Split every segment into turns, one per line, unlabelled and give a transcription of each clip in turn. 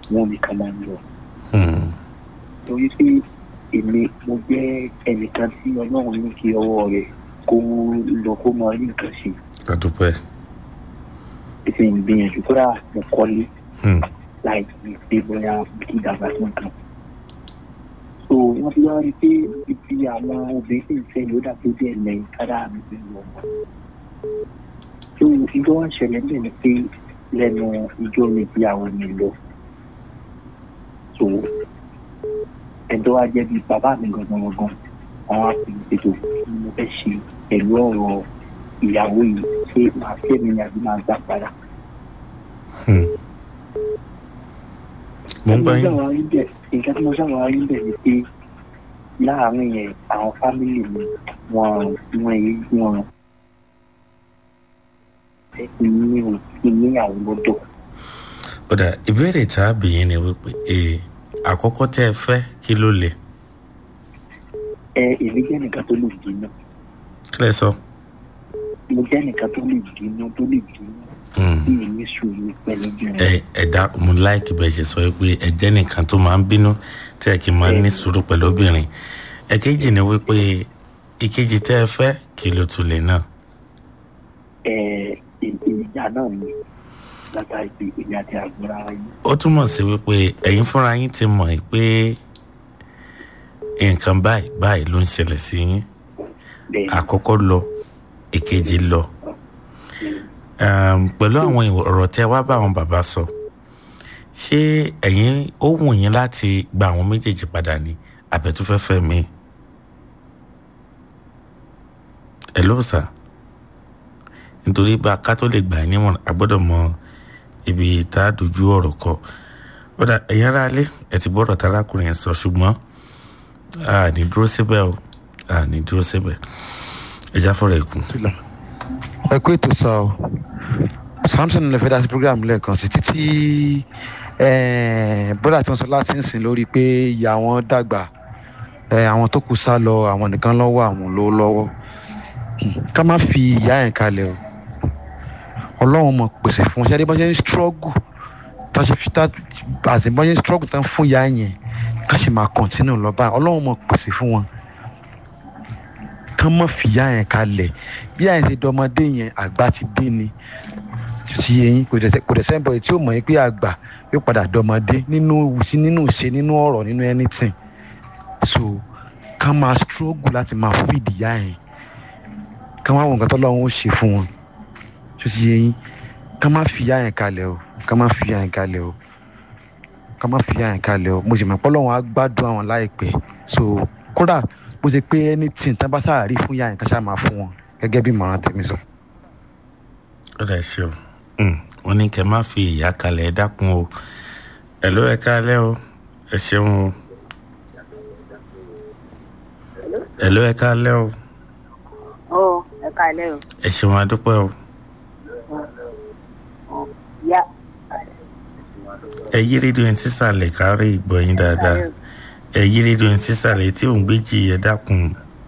wọn nìkan máa ń lọ
Hmm.
torí pé èmi mo jẹ́ ẹnìkan tí ọlọ́run ní kí ọwọ́ rẹ̀ kó lọ kó máa rí nǹkan ṣe
adúpẹ́.
ètò ìgbìyànjú kódà mo kọ́lé
Hmm.
láì fi pé bóyá kí dàgbà tó nǹkan. so wọ́n ti wá rí i pé ibi àwọn obìnrin tí ń fẹ́ ló dà tó díẹ̀ lẹ́yìn kára mi fi lọ wọ́n. so ìjọ wa ṣẹlẹ̀ bẹ́ẹ̀ ni pé lẹ́nu ìjọ mi bí àwọn mi lọ. so ẹ̀dọ́ wa jẹ́ bí bàbá mi gangan gangan àwọn àfihàn ètò tí mo fẹ́ ṣe pẹ̀lú ọ̀rọ̀ ìyàwó yìí ṣé màá fẹ́ mi ni àbí màá gbà padà.
Hmm. mo ń gbọ́ yín.
nǹkan tí mo sábà rí bẹ̀ ni pé láàárín yẹn àwọn fámìlì mi wọn wọn èyí wọn ní ìníyàwó lọ́dọ̀.
ó dà ìbéèrè tá a bì yín ni wípé ee àkọ́kọ́ tẹ́ ẹ fẹ́ kí ló le
ẹ èmi jẹ́ nìkan tó lè dínà
kí lẹ sọ.
mo jẹ́ nìkan tó lè dínà tó lè dínà
Hmm.
bí èmi sùúrù pẹ̀lú bẹ̀rẹ̀.
ẹ ẹ dá mo láìkì bẹ́ẹ̀ ṣe sọ pé ẹ jẹ́ nìkan tó máa ń bínú tí ẹ kì í máa ní sùúrù pẹ̀lú obìnrin ẹ̀kejì ni wípé ìkejì tẹ́ ẹ fẹ́ kí ló tún lè náà.
ẹ ìjà náà ni látàrí pé èmi àti àgbọ̀nra yìí.
ó túmọ̀ sí wípé ẹ̀yin fúnra yín ti mọ̀ pé nǹkan báyìí báyìí ló ń ṣẹlẹ̀ sí yín
bẹ́ẹ̀
àkọ́kọ́ lọ ìkejì lọ um, pẹ̀lú àwọn ọ̀rọ̀ tẹ́ wá bá àwọn bàbá sọ ṣé ẹ̀yin ó wù yín láti gba àwọn méjèèjì padà ní àbẹ̀túfẹ́fẹ́ mi ẹ ló sà nítorí bá a ká tó lè gbà yín nímọ̀ràn a gbọ́dọ̀ mọ ibi tá a dojú ọ̀rọ̀ kọ ó dà ẹ̀yin ará ilé ẹ̀ ti gbọ́dọ̀ tarákùnrin yẹn sọ ṣùgbọ́n a ní dúró síbẹ̀ o a ní dúró síbẹ̀ ẹ já fọ́rọ̀ ẹ̀kún.
ẹ kú ètò sọ ọ samson lè fẹ́ dá sí program lẹ́ẹ̀kan sí títí bọ́dà tí wọ́n sọ láti ń sìn lórí pé ìyá wọn dàgbà eh, àwọn tó kù sá lọ àwọn nìkan lọ́wọ́ àwọn ló lọ́wọ́ ká má fi ìyá yẹn kalẹ̀ o ọlọ́run mọ̀ pèsè fún wọn ṣe adébọ́n ṣe ń struggle tá a ṣe fi tá àti bọ́n ṣe ń struggle tán fún ìyá yẹn ká ṣe máa continue lọ báyìí ọlọ́run mọ̀ pèsè fún wọn kán mọ̀ fìyà yẹn kalẹ̀ bí àyìn ṣe dọmọdé yẹn àgbà ti dé ni ti yẹn kò dẹ̀ kò dẹ̀ sẹ́ńbọ̀ tí ó mọ̀ yín pé àgbà yóò padà dọmọdé nínú sí nínú ìṣe nínú ọ̀rọ̀ nínú anything so kán máa struggle láti máa feed ìyá yẹn kán wá wọn nǹkan tó lọ́wọ́ ó ṣe fún wọn tó ti yẹn kán má fìyà yẹn kalẹ̀ o kán má fìyà yẹn kalẹ̀ o kán má fìyà yẹn kalẹ̀ o mo sì mọ̀ pé Ọlọ́run á gbádùn àwọn láìpẹ́ so kódà bó ṣe pé anything tán bá sáà rí fún ìyá yẹn ká ṣáà máa fún wọn gẹ́gẹ́ bí ìmọ̀ràn tèmi sọ.
ó dà ṣe o wọn ní kẹ má fi ìyá kalẹ̀ ẹ dákun o ẹ ló ẹ kálẹ̀ o ẹ ṣeun o ẹ ló ẹ kálẹ̀ o
Ó ẹ káalẹ́ o.
ẹ ṣeun adúpẹ́ o
Yá.
ẹ yí rédíò yẹn sísàlẹ̀ kárí ìgbọ́ yín dáadáa ẹ yí rédíò yẹn sísàlẹ̀ tí òun gbé jì ẹ dákun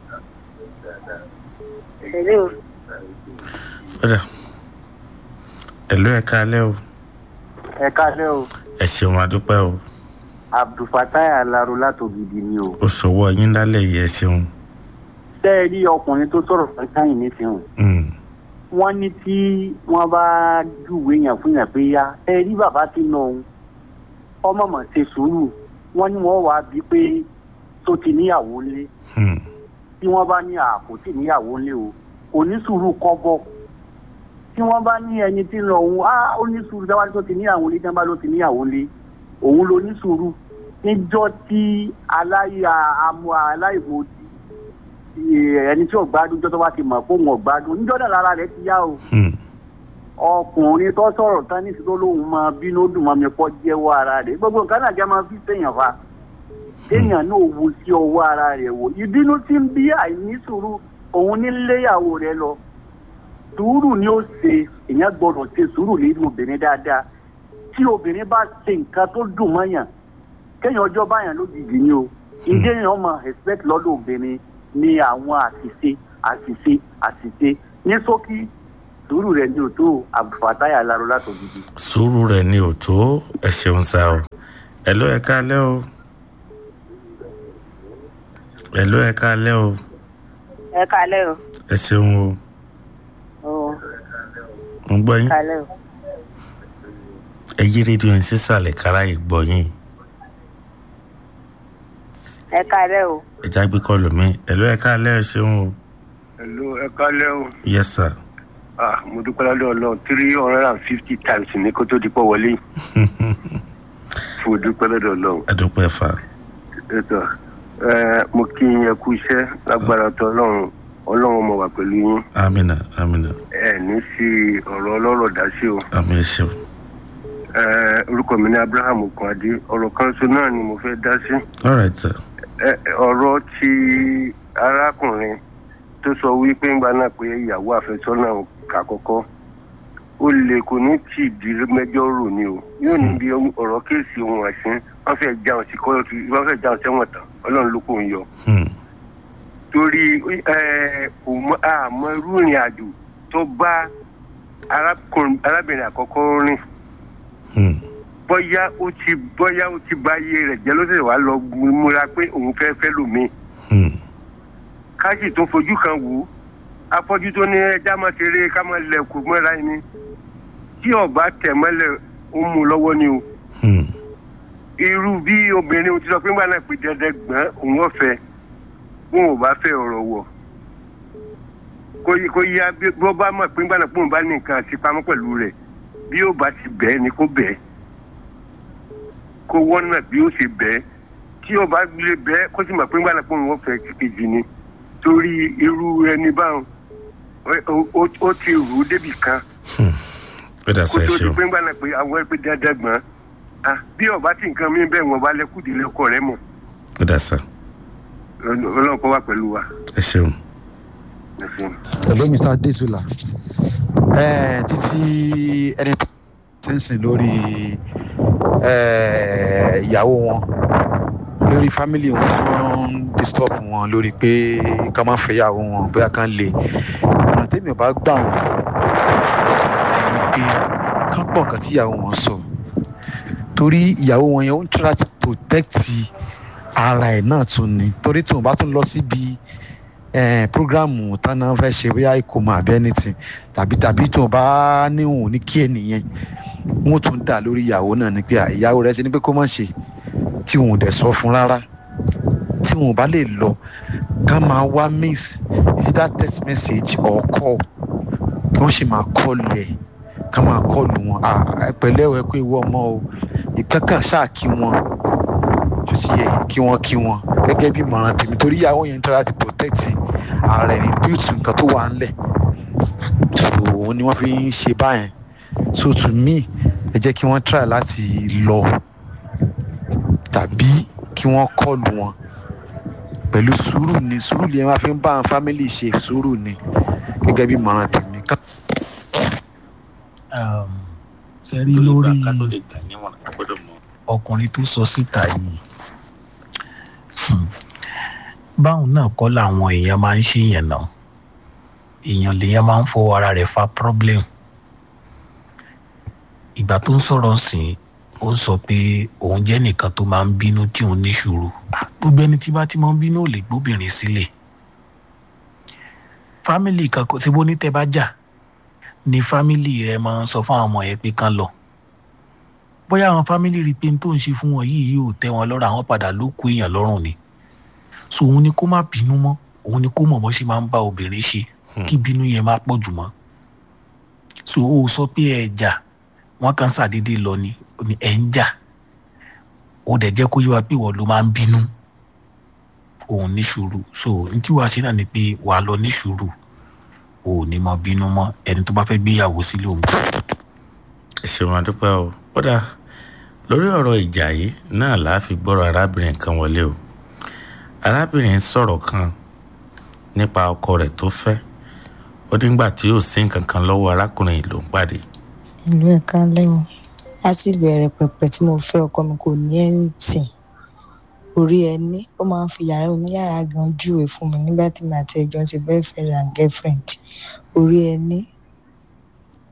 Ṣèlè o.
ó dà ẹ ló ẹ kálẹ̀ o
ẹ káalẹ́ o
ẹ ṣeun adúpẹ́ o
abdulfatai alaro látògidì ni o.
ó sọwọ́ yín lálẹ́ yìí ẹ ṣeun
ṣé ẹ rí ọkùnrin tó sọ̀rọ̀ fún káyìn nísìnyìí
Mm,
wọ́n ní tí wọ́n bá júwèé yàn fún yàn pé yá ẹ rí bàbá tí nà òun ọmọ mọ̀ ṣe sùúrù wọ́n ní wọ́n wàá bí pé tó ti níyàwó lé
mm,
tí wọ́n bá ní àpò tí níyàwó lé o kò ní sùúrù kọ́bọ̀ tí wọ́n bá ní ẹni tí nà òun á ó ní sùúrù tí wọ́n bá tó ti níyàwó lé tí wọ́n bá ló ti níyàwó lé òun ló ní sùúrù níjọ́ tí aláya amú aláìmọ̀ ti ẹni tí ò gbádùn jọ́ tó bá ti mọ̀ pé òun ò gbádùn níjọ́ náà lára rẹ̀ ti yá o
mm.
ọkùnrin tó sọ̀rọ̀ tán ní ìsìnkú lóhùn máa bínú dùn mọ́ mi pọ́ jẹ́wọ́ ara rẹ̀ gbogbo nǹkan náà jẹ́ máa fi sèèyàn fa kéèyàn náà wo sí ọwọ́ ara rẹ̀ wò ìbínú tí ń bí àìní sùúrù òun ní léyàwó rẹ̀ lọ sùúrù ni ó ṣe èèyàn gbọ́dọ̀ ṣe sùúrù nínú obìnrin dáadáa tí obìnrin bá ṣe nǹkan tó dùn mọ́yàn kéèyàn ọjọ́ báyàn lójijì ni o ìdí èèyàn máa expect lọ́dọ̀ obìnrin ní àwọn àṣìṣe àṣìṣe àṣìṣe ní ṣókí sùúrù rẹ̀ ní òtó abdulfatai alaro látògidì.
sùúrù rẹ̀ ni ò tó ẹ ṣeun sá o ẹ̀ló ẹ káalẹ́ o ẹ̀ló ẹ káalẹ́ o
ẹ kalẹ́ o.
ẹ ṣeun o
Ó,
mo ń gbọ́ yín
kalẹ́ o.
ẹ yí rédíò yín sísàlẹ̀ kára yìí gbọ́ yín
ẹ kalẹ́ o.
ẹ já gbé kọlù mi ẹ̀ló ẹ káalẹ́ ẹ ṣeun o
Hello, ẹ kálẹ́ o.
yes sir
Ah, mo dúpẹ́ lọ́dọ̀ ọlọ́run three hundred and fifty times ní kó tó di pọ̀ wọlé. Mo dúpẹ́ lọ́dọ̀ ọlọ́run.
ẹ dúpẹ́ fa
Ètò ẹ mo kí yín ẹ kú iṣẹ́ lágbára tó ọlọ́run ọlọ́run mo wà pẹ̀lú yín.
amina amina
Ẹ ní sí ọ̀rọ̀ ọlọ́rọ̀ dá sí o.
àmì ẹ ṣeun
Ẹ orúkọ mi ní Abraham Okunade. Ọ̀rọ̀ kan so náà ni mo fẹ́ dá sí.
all right sir
Ẹ ọ̀rọ̀ ti arákùnrin tó sọ wípé ńgbà náà pé ìyàwó àfẹ́sọ́nà kà kọ́kọ́ ó lè kò ní tì í di mẹ́jọ rò ni o yóò ní bí ọ̀rọ̀ kéèsì ohun ẹ̀sìn wọ́n fẹ́ jáwọn sí kọ́ wọ́n fẹ́ jáwọn sẹ́wọ̀n tán ọlọ́run ló kò ń yọ.
Hmm.
torí ẹ kò mọ àmọ́ irú ìrìn àjò tó bá arákùnrin- arábìnrin àkọ́kọ́ rìn
Hmm.
bóyá ó ti bóyá ó ti bá iye rẹ̀ jẹ́ ló sì wá lọ múra pé òun fẹ́ fẹ́ lòmíì
Hmm.
ká sì tún fojú kan wò ó afọ́jú tó ní ẹja máa ṣeré ká máa lẹ̀ kó mọ́ra ẹni tí ọba tẹ̀ mọ́lẹ̀ ó mú un lọ́wọ́ ni o
Hmm.
irú bí obìnrin ti sọ pé ńgbà náà pé dandan gbọ́n òun ọ̀fẹ́ wọn ò bá fẹ́ ọ̀rọ̀ wọ̀ kó yí kó yá bí bó bá mọ̀ pé ńgbà náà pé òun bá ní nǹkan àti pamọ́ pẹ̀lú rẹ̀ bí ó bá ti bẹ́ẹ̀ ni kó bẹ́ẹ̀ kó wọ́n náà bí ó ṣe bẹ́ẹ̀ tí ó bá lè bẹ́ẹ̀ kó sì mọ̀ pé ńgbà náà pé òun ọ̀fẹ́ kejì ni torí irú ẹni báwọn ó- ó- ó ti rù ú débì kan
ó dà
kó
sá ẹ
tó di
ṣeun
pé ńgbà náà pé àwọn ẹgbẹ́ dandan gbọ́n ah bí ọba tí nǹkan mi bẹ́ẹ̀ wọ́n bá lẹ́kùdì lẹ́kọ̀ọ́ rẹ mọ̀
ó dà sá
ọlọ́run kọ́ wá pẹ̀lú wa.
ẹ ṣeun
Ẹ ṣeun.
hello mr desula ẹ títí ẹni tó ti ń sìn lórí ẹ, ìyàwó wọn lórí family wọn tí wọn ń disturb wọn lórí pé ká má fẹ́ ìyàwó wọn bóyá kán lè ọ̀nà tẹ́mi ò bá gbà wọn ni pé ká pọ̀ nǹkan tí ìyàwó wọn sọ torí ìyàwó wọn yẹn ó ń try láti protect ara ẹ̀ náà tún ni torí tí wọn bá tún lọ síbi eh, programu tánà fẹ́ ṣe bóyá ìkómọ àbí anything tàbí tàbí tí wọn bá níwọ̀n ní kí ẹnìyẹn wọn tún dà lórí ìyàwó náà ni pé à, ìyàwó rẹ ti ní pé kó má ṣe tí wọn ò dẹ̀ sọ fún rárá tí wọn ò bá lè lọ ká máa wá miss is it that text message or call kí wọ́n sì máa kọlù ẹ̀ ká máa kọlù wọn à ẹ pẹ̀lẹ́ o ẹ kó ewu ọmọ o ìkankan ṣáà kí wọn tó sì yẹ kí wọ́n kí wọn gẹ́gẹ́ bí ìmọ̀ràn tèmi torí ìyàwó yẹn ń tọ́ra ti protect ara ẹ̀ ní built nǹkan tó wà ńlẹ̀ so òun ni wọ́n fi ń ṣe báyẹn so to me ẹ jẹ́ kí wọ́n try láti lọ tàbí kí wọ́n kọlù wọn pẹ̀lú sùúrù ni sùúrù ni ẹ máa fi ń bá àwọn family ṣe sùúrù ni gẹ́gẹ́ bí ìmọ̀ràn tèmi.
um, ṣe rí lórí
ká tó lè gbà níwọ̀n a gbọ́dọ̀ mọ
ọkùnrin tó sọ síta yìí hmm, báwọn náà kọ́ làwọn èèyàn máa ń ṣèyàn náà èèyàn lèèyàn máa ń fọwọ́ ara rẹ̀ fa problem ìgbà tó ń sọ̀rọ̀ sìn ó ń sọ pé òun jẹ́ nìkan tó máa ń bínú tí òun ní sùúrù gbogbo ẹni tí bá ti máa ń bínú ò lè gbóbìnrin sílẹ̀ fámìlì kan kò síbó ní tẹ́ bá jà ni fámìlì rẹ máa ń sọ fún àwọn ọmọ yẹn pé kán lọ bóyá àwọn fámìlì rí i pé n tó ń ṣe fún wọn yìí yóò tẹ́ wọn lọ́rùn àwọn padà ló kó èèyàn lọ́rùn ni so òun ni kó má bínú mọ́ òun ni kó mọ̀ bó ṣe máa ń bá obìnrin ṣe kí bínú yẹn má pọ̀ jù mọ́ so ó sọ pé ẹ jà wọ́n kàn ṣàdédé lọ ni ó ní ẹ ń jà ó dẹ̀ jẹ́ kó yé wa pé ìwọ ló máa ń bínú òun ní sùúrù so n tí wàá ṣe náà ni pé wàá lọ ní sùúrù o ò ní mọ bínú mọ́ ẹni tó bá fẹ́ gbéyàwó sílé òun
ẹ ṣeun àdúpẹ́ o ó dà lórí ọ̀rọ̀ ìjà yìí náà là á fi gbọ́rọ̀ arábìnrin kan wọlé o arábìnrin sọ̀rọ̀ kan nípa ọkọ rẹ̀ tó fẹ́ ó nígbà tí yóò sí nǹkan kan lọ́wọ́ arákùnrin yìí ló ń pàdé
ìlú ẹ̀ka lẹ́wọ̀n láti ìbẹ̀rẹ̀ pẹ̀pẹ̀ tí mo fẹ́ ọkọ mi kò ní ẹ̀ǹtì orí ẹni ó máa ń fi yàrá oníyàrá gan júwe fún mi nígbà tí mi àti ẹjọ́ ṣe boyfriend and girlfriend orí ẹni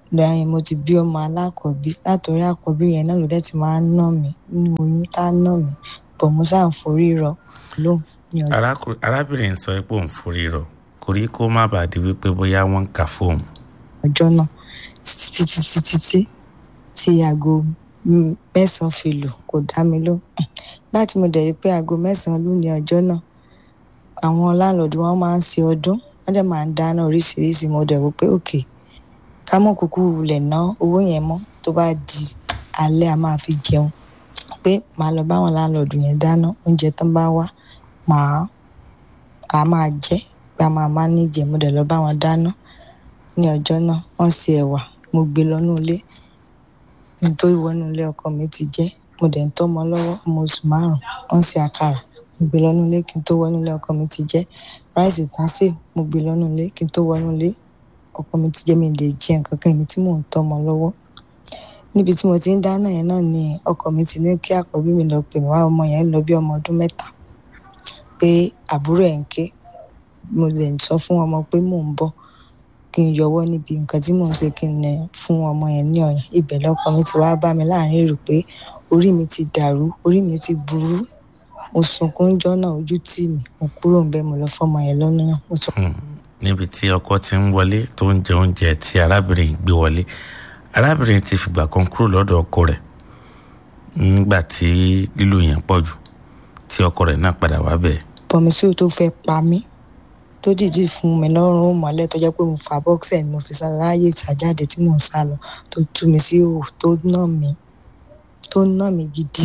lẹ́yìn mo ti bí ọmọ alákọ̀ọ́bí látòrí àkọ́bí yẹn náà ló dẹ̀ ti máa ń nà mí nínú oyún tá a nà mí bọ̀ mo sáà ń forí rọ lóhùn ní ọjọ́
Arákùnrin- arábìnrin sọ pé òun forí rọ kò rí kó má bàa di wípé bóyá wọ́n ń kà fóun.
ọjọ́ náà títí títí títí tí aago mm, mẹ́sàn-án fi lù kò dá mi lóhùn nígbà tí mo dẹ̀ rí pé aago mẹ́sàn-án lù ní ọjọ́ náà àwọn láńlọ́ọ̀dù wọn máa ń ṣe ọdún wọ́n dẹ̀ máa ń dáná oríṣiríṣi mo dẹ̀ wò pé òkè ká mọ̀ kúkú wulẹ̀ ná owó yẹn mọ́ tó bá di alẹ́ a máa fi jẹun pé màá lọ báwọn láńlọ́ọ̀dù yẹn dáná oúnjẹ tán bá wá màá a máa jẹ pé a máa máa níjẹ mo dẹ̀ lọ bá wọn dáná ní ọjọ́ náà wọ́n ṣe ẹ̀wà mo gbé lọ́nú ilé nítorí wọnú ilé ọkọ mi ti jẹ́ mo dẹ̀ ń tọ́mọ lọ́wọ́ ọmọ oṣù márùn-ún wọ́n ṣe àkàrà mo gbé lọ́nú ilé kí n tó wọnú ilé ọkọ mi ti jẹ́ ráìsì tán sè mo gbé lọ́nú ilé kí n tó wọnú ilé ọkọ mi ti jẹ́ mi lè jẹ nǹkan kan èmi tí mò ń tọ́mọ lọ́wọ́ níbi tí mo ti ń dáná yẹn náà ni ọkọ mi ti ní kí àkọ́bí mi lọ pè mí wá ọmọ yẹn lọ bí ọmọ ọdún mẹ́ta pé àbúrò ẹ̀ ń ké mo lè sọ fún ọmọ pé mò ń bọ̀ kí n yọwọ́ níbi nǹkan tí mò ń ṣe kí n nà fún ọmọ yẹn ní ọ̀yàn ibẹ̀ lọ́kọ mi ti wá bá mi láàrin èrò pé orí mi ti dàrú orí mi ti burú mo sunkún jọ́nà ojú tì mí mo kúrò ń bẹ̀ mo lọ fọmọ yẹn lọ́nà náà mo sọ
Hmm. níbi tí ọkọ ti ń wọlé tó ń jẹ oúnjẹ tí arábìnrin gbé wọlé arábìnrin ti fìgbà kan kúrò lọ́dọ̀ ọkọ rẹ̀ nígbà tí lílù yẹn pọ̀ jù tí ọkọ rẹ̀ náà padà wá bẹ̀.
bọ̀mí sí o tó fẹ́ pa mí tó dìdí fún mi lọ́rùn ó mọ́lẹ̀ tó jẹ́ pé mo fa bọ́ksẹ̀ ni mo fi sá láyé ìsàjáde tí mò ń sá lọ tó tú mi sí òwò tó nà mí tó nà mí gidi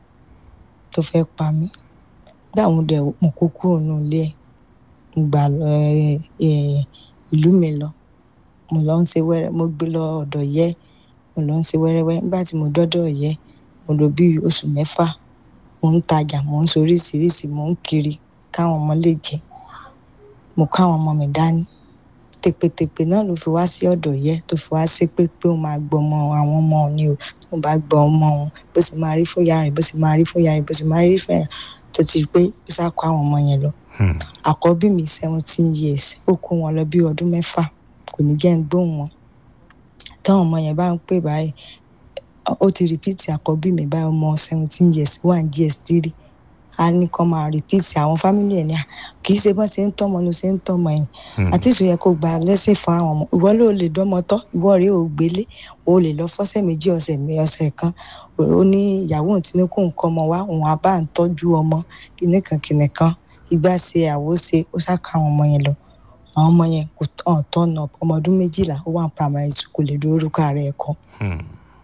tó fẹ́ pa mí gbà mo dẹ̀ mo kó kúrò nínú ilé ẹ̀ mo gbà lọ ẹ, ẹ, ìlú mi lọ mo lọ ń ṣe wẹ́rẹ́ mo gbé lọ ọ̀dọ̀ yẹ́ mo lọ ń ṣe wẹ́rẹ́wẹ́ nígbà tí mo dọ́dọ̀ yẹ́ mo lò bí oṣù mẹ́fà mo ń tajà mo ń soríṣiríṣi mo ń kiri káwọn ọmọ lè jẹ mo káwọn ọmọ mi dání tèpètèpè náà ló fi wá sí ọ̀dọ̀ yẹ tó fi wá sí pé pé òun máa gbọ́ ọmọ àwọn ọmọ òun ni o tó bá gbọ́ ọmọ òun bó sì máa rí fún ìyá rẹ̀ bó sì máa rí fún ìyá rẹ̀ bó sì máa rí fún ìyá tó ti rí pé ó sá kó àwọn ọmọ yẹn lọ
Hmm.
àkọ́bí mi seventeen years ó kó wọn lọ bí ọdún mẹ́fà kò ní jẹ́ ń gbóhùn wọn táwọn ọmọ yẹn bá ń pè báyìí ó ti rìpíìtì àkọ́bí mi báyìí ọmọ seventeen years one gs three a ní kọ́ máa rìpíìtì àwọn fámìlì ẹ̀ ní à kì í ṣe bọ́n ṣe ń tọ́mọ ló ṣe ń tọ́mọ yẹn
Hmm.
àti ìṣòyẹ kó gba lẹ́sìn fún àwọn ọmọ ìwọ ló lè dọ́mọ tọ́ ìwọ rèé ò gbélé o lè lọ fọ́sẹ̀ méjì ọ̀sẹ̀ mi ọ̀sẹ̀ kan ó ní ìyàwó òun ti ní kó nǹkan ọmọ wá òun á bá ń tọ́jú ọmọ kìnìkan kìnìkan ìgbà ṣe àwo ṣe ó ṣàkà àwọn ọmọ yẹn lọ àwọn ọmọ yẹn kò tán tọ́nà ọmọ ọdún méjìlá ó wà ní primary school kò lè dórúkọ ààrẹ ẹ̀kọ́
Hmm.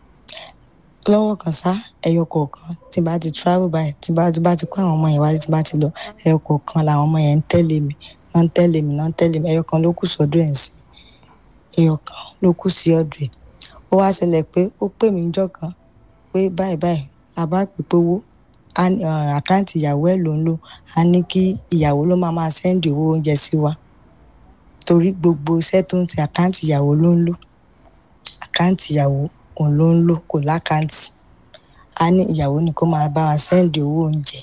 lọ́wọ́ kan sá ẹyọ kọ̀ọ̀kan tí bá ti travel by tí bá tí bá ti kó àwọn ọmọ yẹn wálé tí bá ti lọ ẹyọ kọ̀ọ̀kan làwọn ọmọ yẹn ń tẹ̀lé mi náà ń tẹ̀lé mi náà ń tẹ̀lé mi ẹyọ kan ló kù sọ́dọ̀ ẹ̀ sí ẹyọ kan ló kù sí ọ̀dọ̀ ẹ̀ ó wá ṣẹlẹ̀ pé ó pè mí jọ́ kan pé báyìí báyìí a bá pè pé owó á ní, ọ̀, àkáǹtì ìyàwó ẹ̀ ló ń lò á ní kí ìyàwó ló máa máa sẹ́ndì owó oúnjẹ sí wa torí gbogbo iṣẹ́ tó ń ṣe àkáǹtì ìyàwó ló ń lò àkáǹtì ìyàwó òun ló ń lò kò lákáǹtì a ní ìyàwó ni kó máa bá wa sẹ́ǹdì owó oúnjẹ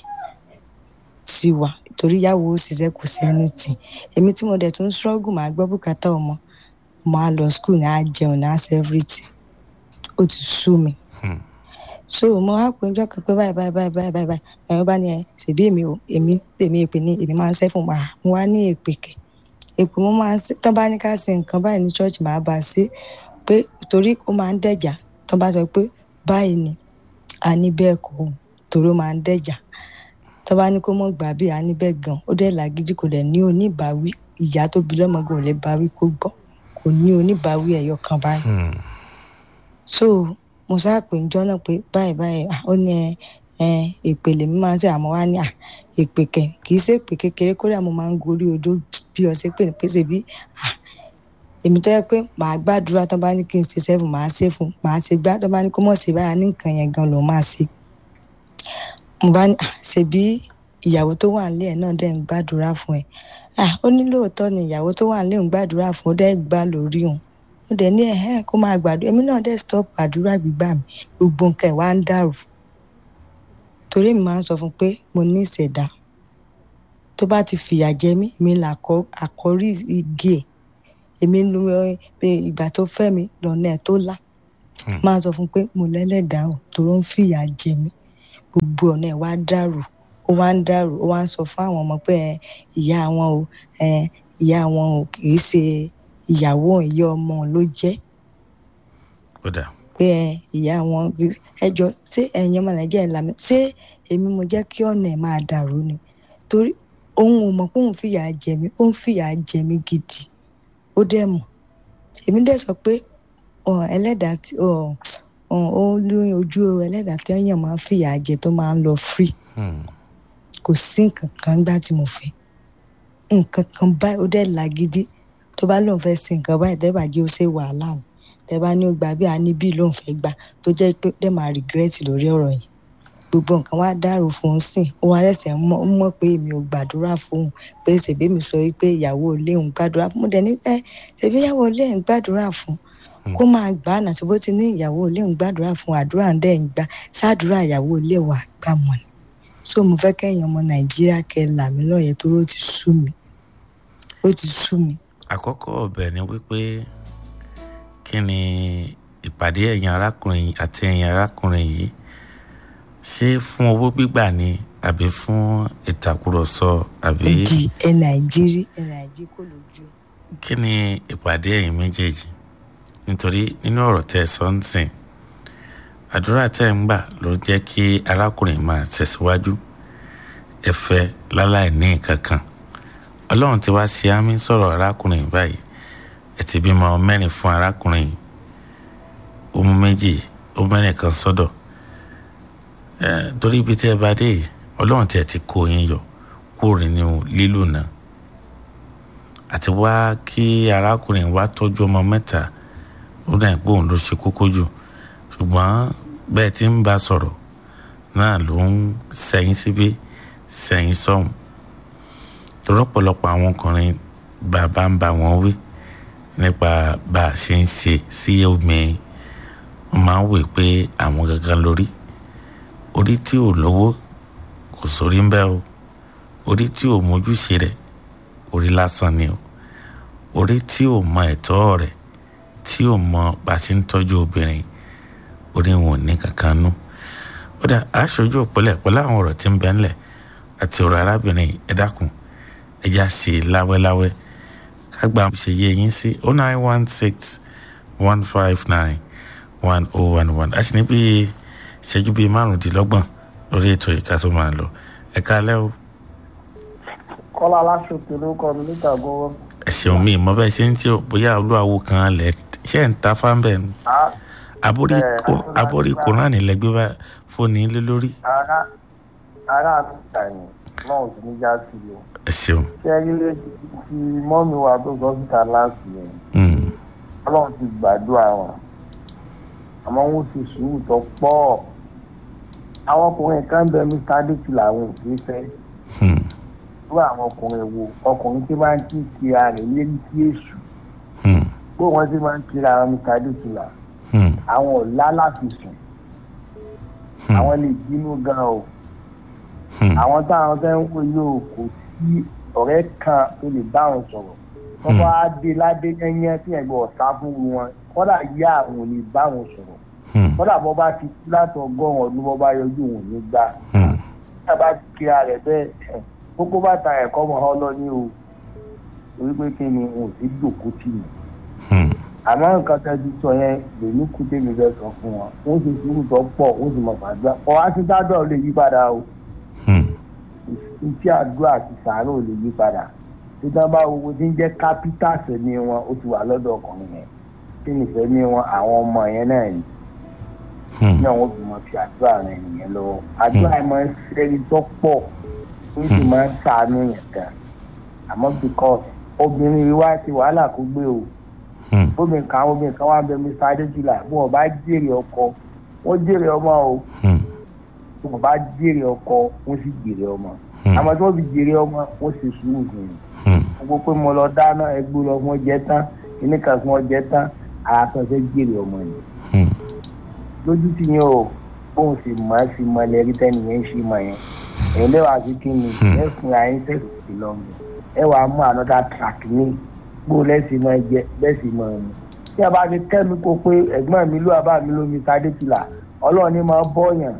sí wa torí ìyàwó ó ṣiṣẹ́ kò sí anything èmi tí mo dẹ̀ tún struggle máa gbọ́ bùkátà ọmọ máa lọ school ní á jẹun ní á ṣe everything ó ti sú mi
Hmm.
so mo wá pé ọjọ́ kan pé báyìí báyìí báyìí báyìí báyìí báyìí ẹ̀rọ bá ní ẹ ṣèbí èmi ò èmi èmi èpè ní èmi máa ń ṣẹ́ fún wa mo wá ní èpè kẹ̀ èpè mo máa ń ṣe tán bá ní ká ṣe nǹkan báyìí ní church máa bá a ṣe pé torí ó máa ń dẹ̀jà tán bá sọ pé báyìí ni a ní bẹ́ẹ̀ kọ́ o, torí ó máa ń dẹ̀jà tán bá ní kó mọ̀ gbà bí a ní bẹ́ẹ̀ gan ó dẹ̀ làgídí kò dẹ̀ ní oníbàáwí ìyá tó bí lọ́mọgàn ò lè báwí kó gbọ́ kò ní oníbàáwí ẹ̀yọ kan báyìí
Hmm.
so mo sáà pè ń jọ́nà pé báyìí báyìí ah, ó ní ẹ ẹ èpè lèmi máa ń ṣe àmọ́ wá ní à èpè kẹ kì í ṣe èpè kékeré kódà mo máa ń gorí odó bí ọṣẹ pè ní pèsè bí à èmi tó yẹ pé màá gbàdúrà tó bá ní kí n ṣe sẹ́fù màá ṣe fún màá ṣe gbá tó bá ní kó mọ̀ ṣe báyà ní nǹkan yẹn gan ló máa ṣe mo bá ní à ṣèbí ìyàwó tó wà nílé ẹ̀ náà dẹ̀ ń gbàdúrà fún ẹ à ó ní lóòótọ́ ni ìyàwó tó wà nílé ń gbàdúrà fún ó dẹ̀ gbà lórí òun mo dẹ̀ ní ẹ̀hẹ́n kó máa gbàdúrà èmi náà dẹ̀ stop àdúrà gbígbà mi gbogbo nǹkan ẹ̀ wá ń dàrú torí mi máa ń sọ fún pé mo ní ìṣẹ̀dá tó bá ti fìyà jẹ mí mi là àkọ́rí igi ẹ̀ èmi lu ìgbà tó fẹ́ mi lọ́nà ẹ̀ tó lá máa sọ fún pé mo lẹ́lẹ́dàá o tòró ń fìyà jẹ mí gbogbo ọ̀nà ẹ̀ wá dàrú ó wá ń dàrú ó wá ń sọ fún àwọn ọmọ pé ìyá wọn o ìyá wọn o kì í ṣe ìyàwó ìyá ọmọ ló jẹ́ pé ìyá wọn ẹjọ ṣé ẹ̀yin ọmọ nàìjíríà làmì ṣé èmi mo jẹ́ kí ọ̀nà ẹ̀ máa dàrú ni torí òun ò mọ̀ pé òun fìyà jẹ mí ó ń fìyà jẹ mí gidi ó dẹ̀ mọ̀ èmi dẹ̀ sọ pé ẹlẹ́dàá tí ó lóyún ojú ẹlẹ́dàá tí èèyàn máa ń fìyà jẹ tó máa ń lọ free kò sí nǹkan kan gbá tí mo fẹ́ nǹkan kan báyìí ó dẹ̀ làgídí tó bá lóun fẹ́ sin nǹkan báyìí tẹ́ bá jẹ́ ó ṣe wàhálà ni tẹ́ bá ní ó gba bí a ní bí lóun fẹ́ gbà tó jẹ́ pé dẹ̀ máa regret lórí ọ̀rọ̀ yẹn gbogbo nǹkan wá dàrú fún un sìn ó wá ṣẹ̀ṣẹ̀ mọ̀ pé èmi ò gbàdúrà fún un pé ṣèbí mi sọ pé ìyàwó ilé òun gbàdúrà fún un dẹ̀ ní ẹ ṣèbí ìyàwó ilé ń gbàdúrà fún un kó máa gbà á nàti bó ti ní ìyàwó ilé òun gbàdúrà fún un àdúrà ń dẹ̀ ń gbà sádùúrà ìyàwó ilé wà gbà mọ́ ni so mo fẹ́ kẹ́yìn ọmọ nàìjíríà kẹ́ là mí lọ́yẹ̀ tó ló ti sú mi ó ti sú mi.
àkọ́kọ́ ọbẹ̀ ni wípé kí ni ìpàdé ẹ̀yin arákùnrin àti ẹ̀yin arákùnrin yìí ṣé fún owó gbígbà ni àbí fún ìtàkùrọ̀sọ àbí.
di ẹ nàìjírí ẹ nàìjírí kò lójú.
kí ni ìpàdé ẹ̀yin méjèèjì nítorí nínú ọ̀rọ̀ tẹ́ ẹ sọ ń sìn àdúrà tẹ́ ẹ ń gbà ló jẹ́ kí arákùnrin máa tẹ̀síwájú ẹ fẹ́ láláì ní nǹkan kan ọlọ́run ti wá ṣe àmì sọ̀rọ̀ arákùnrin báyìí ẹ ti bímọ mẹ́rin fún arákùnrin ó mú méjì ó mẹ́rin kan sọ́dọ̀ torí ibi tí ẹ bá dé yìí ọlọ́run tí ẹ ti kó yín yọ kúrò nínú lílù náà àti wá kí arákùnrin wá tọ́jú ọmọ mẹ́ta ó dà pé òun ló ṣe kókó jù ṣùgbọ́n bẹ́ẹ̀ tí ń bá sọ̀rọ̀ náà ló ń sẹ́yìn síbí sẹ́yìn sọ́hùn lọ́pọ̀lọpọ̀ àwọn ọkùnrin bàbá ń bá wọn wí nípa bá a ṣe ń ṣe sí obìnrin wọ́n máa ń wè pé àwọn gangan lórí orí tí ò lówó kò sórí ń bẹ́ o orí tí ò mójúṣe rẹ̀ orí lásán ni o orí tí ò mọ ẹ̀tọ́ rẹ̀ tí ò mọ bá a ṣe ń tọ́jú obìnrin orí wọn ò ní kankan nú ó dà aṣojú òpólẹ̀ pẹ̀lú àwọn ọ̀rọ̀ tí ń bẹ ńlẹ̀ àti ọ̀rọ̀ arábìnrin ẹ dákun ẹ já ṣe láwẹ́láwẹ́ kágbà ṣe yé yín sí oh nine one six one five nine one oh one one a sì ní bíi ìṣẹ́jú bíi márùndínlọ́gbọ̀n lórí ètò ìka tó máa lọ ẹ kálẹ́ o.
kọ́lá aláṣọkè ló kọ́ mi níta gbọ́wọ́.
ẹ ṣeun mi mọ bẹ́ẹ̀ ṣe ń tí o bóyá olúwawo kan lẹ̀ ṣe ń ta fáńbẹ̀ ni aborí koran lẹ gbé bá fóònù lé lórí.
ara ara àtúntà ni náà ò sí ní já sí i o.
ẹ ṣeun.
ṣé ilé ti mọ́mi wa tó sọ síta láti yẹn. ọlọ́run ti gbàdúrà wọn àmọ́ wọ́n ti sùúrù tó pọ̀ àwọn ọkùnrin kan bẹ mr adétú làwọn ò fi fẹ́ irú àwọn ọkùnrin wo ọkùnrin tí máa ń kí kira rẹ̀ lérí sí èṣù bó wọ́n ti máa ń kira àwọn mr adétú là àwọn ọ̀la láti sùn àwọn lè bínú gan o àwọn táwọn fẹ́ ń wò yóò kò sí ọ̀rẹ́ kan tó lè bá wọn sọ̀rọ̀ wọ́n bá dé ládé yẹ́nyẹ́ tí ẹ̀gbọ́n ọ̀sá fún wọn kọ́dà yá àwọn ò lè bá wọn sọ̀rọ̀ kọ́dà bọ́ bá ti kú láti ọgọ́rùn-ún ọdún bọ́ bá yọjú òun ní gbà nígbà bá ti kíra rẹ̀ bẹ́ẹ̀ gbogbo bàtà ẹ̀kọ́ mọ́ ọ lọ ní o torí pé kí ni òun sì dòkó tì mí àmọ́ nǹkan tẹ́ ti sọ yẹn lèmi kú tèmi fẹ́ sọ fún wọn wọ́n ti sùúrù tó pọ̀ wọ́n sì mọ̀ fàdúrà ọ̀ á ti dádọ̀ lè yí padà o iṣẹ́ àdúrà àti sàárò lè yí padà tí wọ́n bá wo ti ń jẹ́ kápítà sẹ́ni wọn ó ti wà lọ́dọ̀ ọkùnrin yẹn kí ni ìfẹ́ ní wọn àwọn ọmọ yẹn náà ni ní àwọn òbí wọn fi àdúrà rẹ nìyẹn lọ́wọ́ àdúrà yẹn máa ń ṣẹ́ni tó pọ̀ ó sì máa ń sàánú yẹn gan àmọ́ because obìnrin wa ti wàhálà kó gbé o obìnrin kan obìnrin kan wà bẹ mr adéjúlà bí wọn bá jèrè ọkọ wọn jèrè ọmọ o bí wọn bá jèrè ọkọ wọn sì jèrè ọmọ àmọ́ tí wọn fi jèrè ọmọ wọn sì sùúrù fún un gbogbo pé mo lọ dáná ẹgbẹ lọ fún ọjẹ tán ìníkà fún ọjẹ tán àtọ̀ fẹ́ jèrè ọmọ yẹn. lójú ti yẹn o bóun sì mọ̀ ẹ́ sì mọ̀ lẹ́rí tẹ́ni yẹn ń ṣe mọ̀ yẹn. èyí lẹ́wàá sí kí ni ẹ fún ayé tẹ̀sí lọ́mọ ẹ wàá mú another track ní bó lẹ́sìn máa jẹ lẹ́sìn máa mu tí a bá ti kẹ́mi kó pé ẹ̀gbọ́n mi ló àbá mi lómi sadétìlà ọlọ́run ní máa bọ́yàn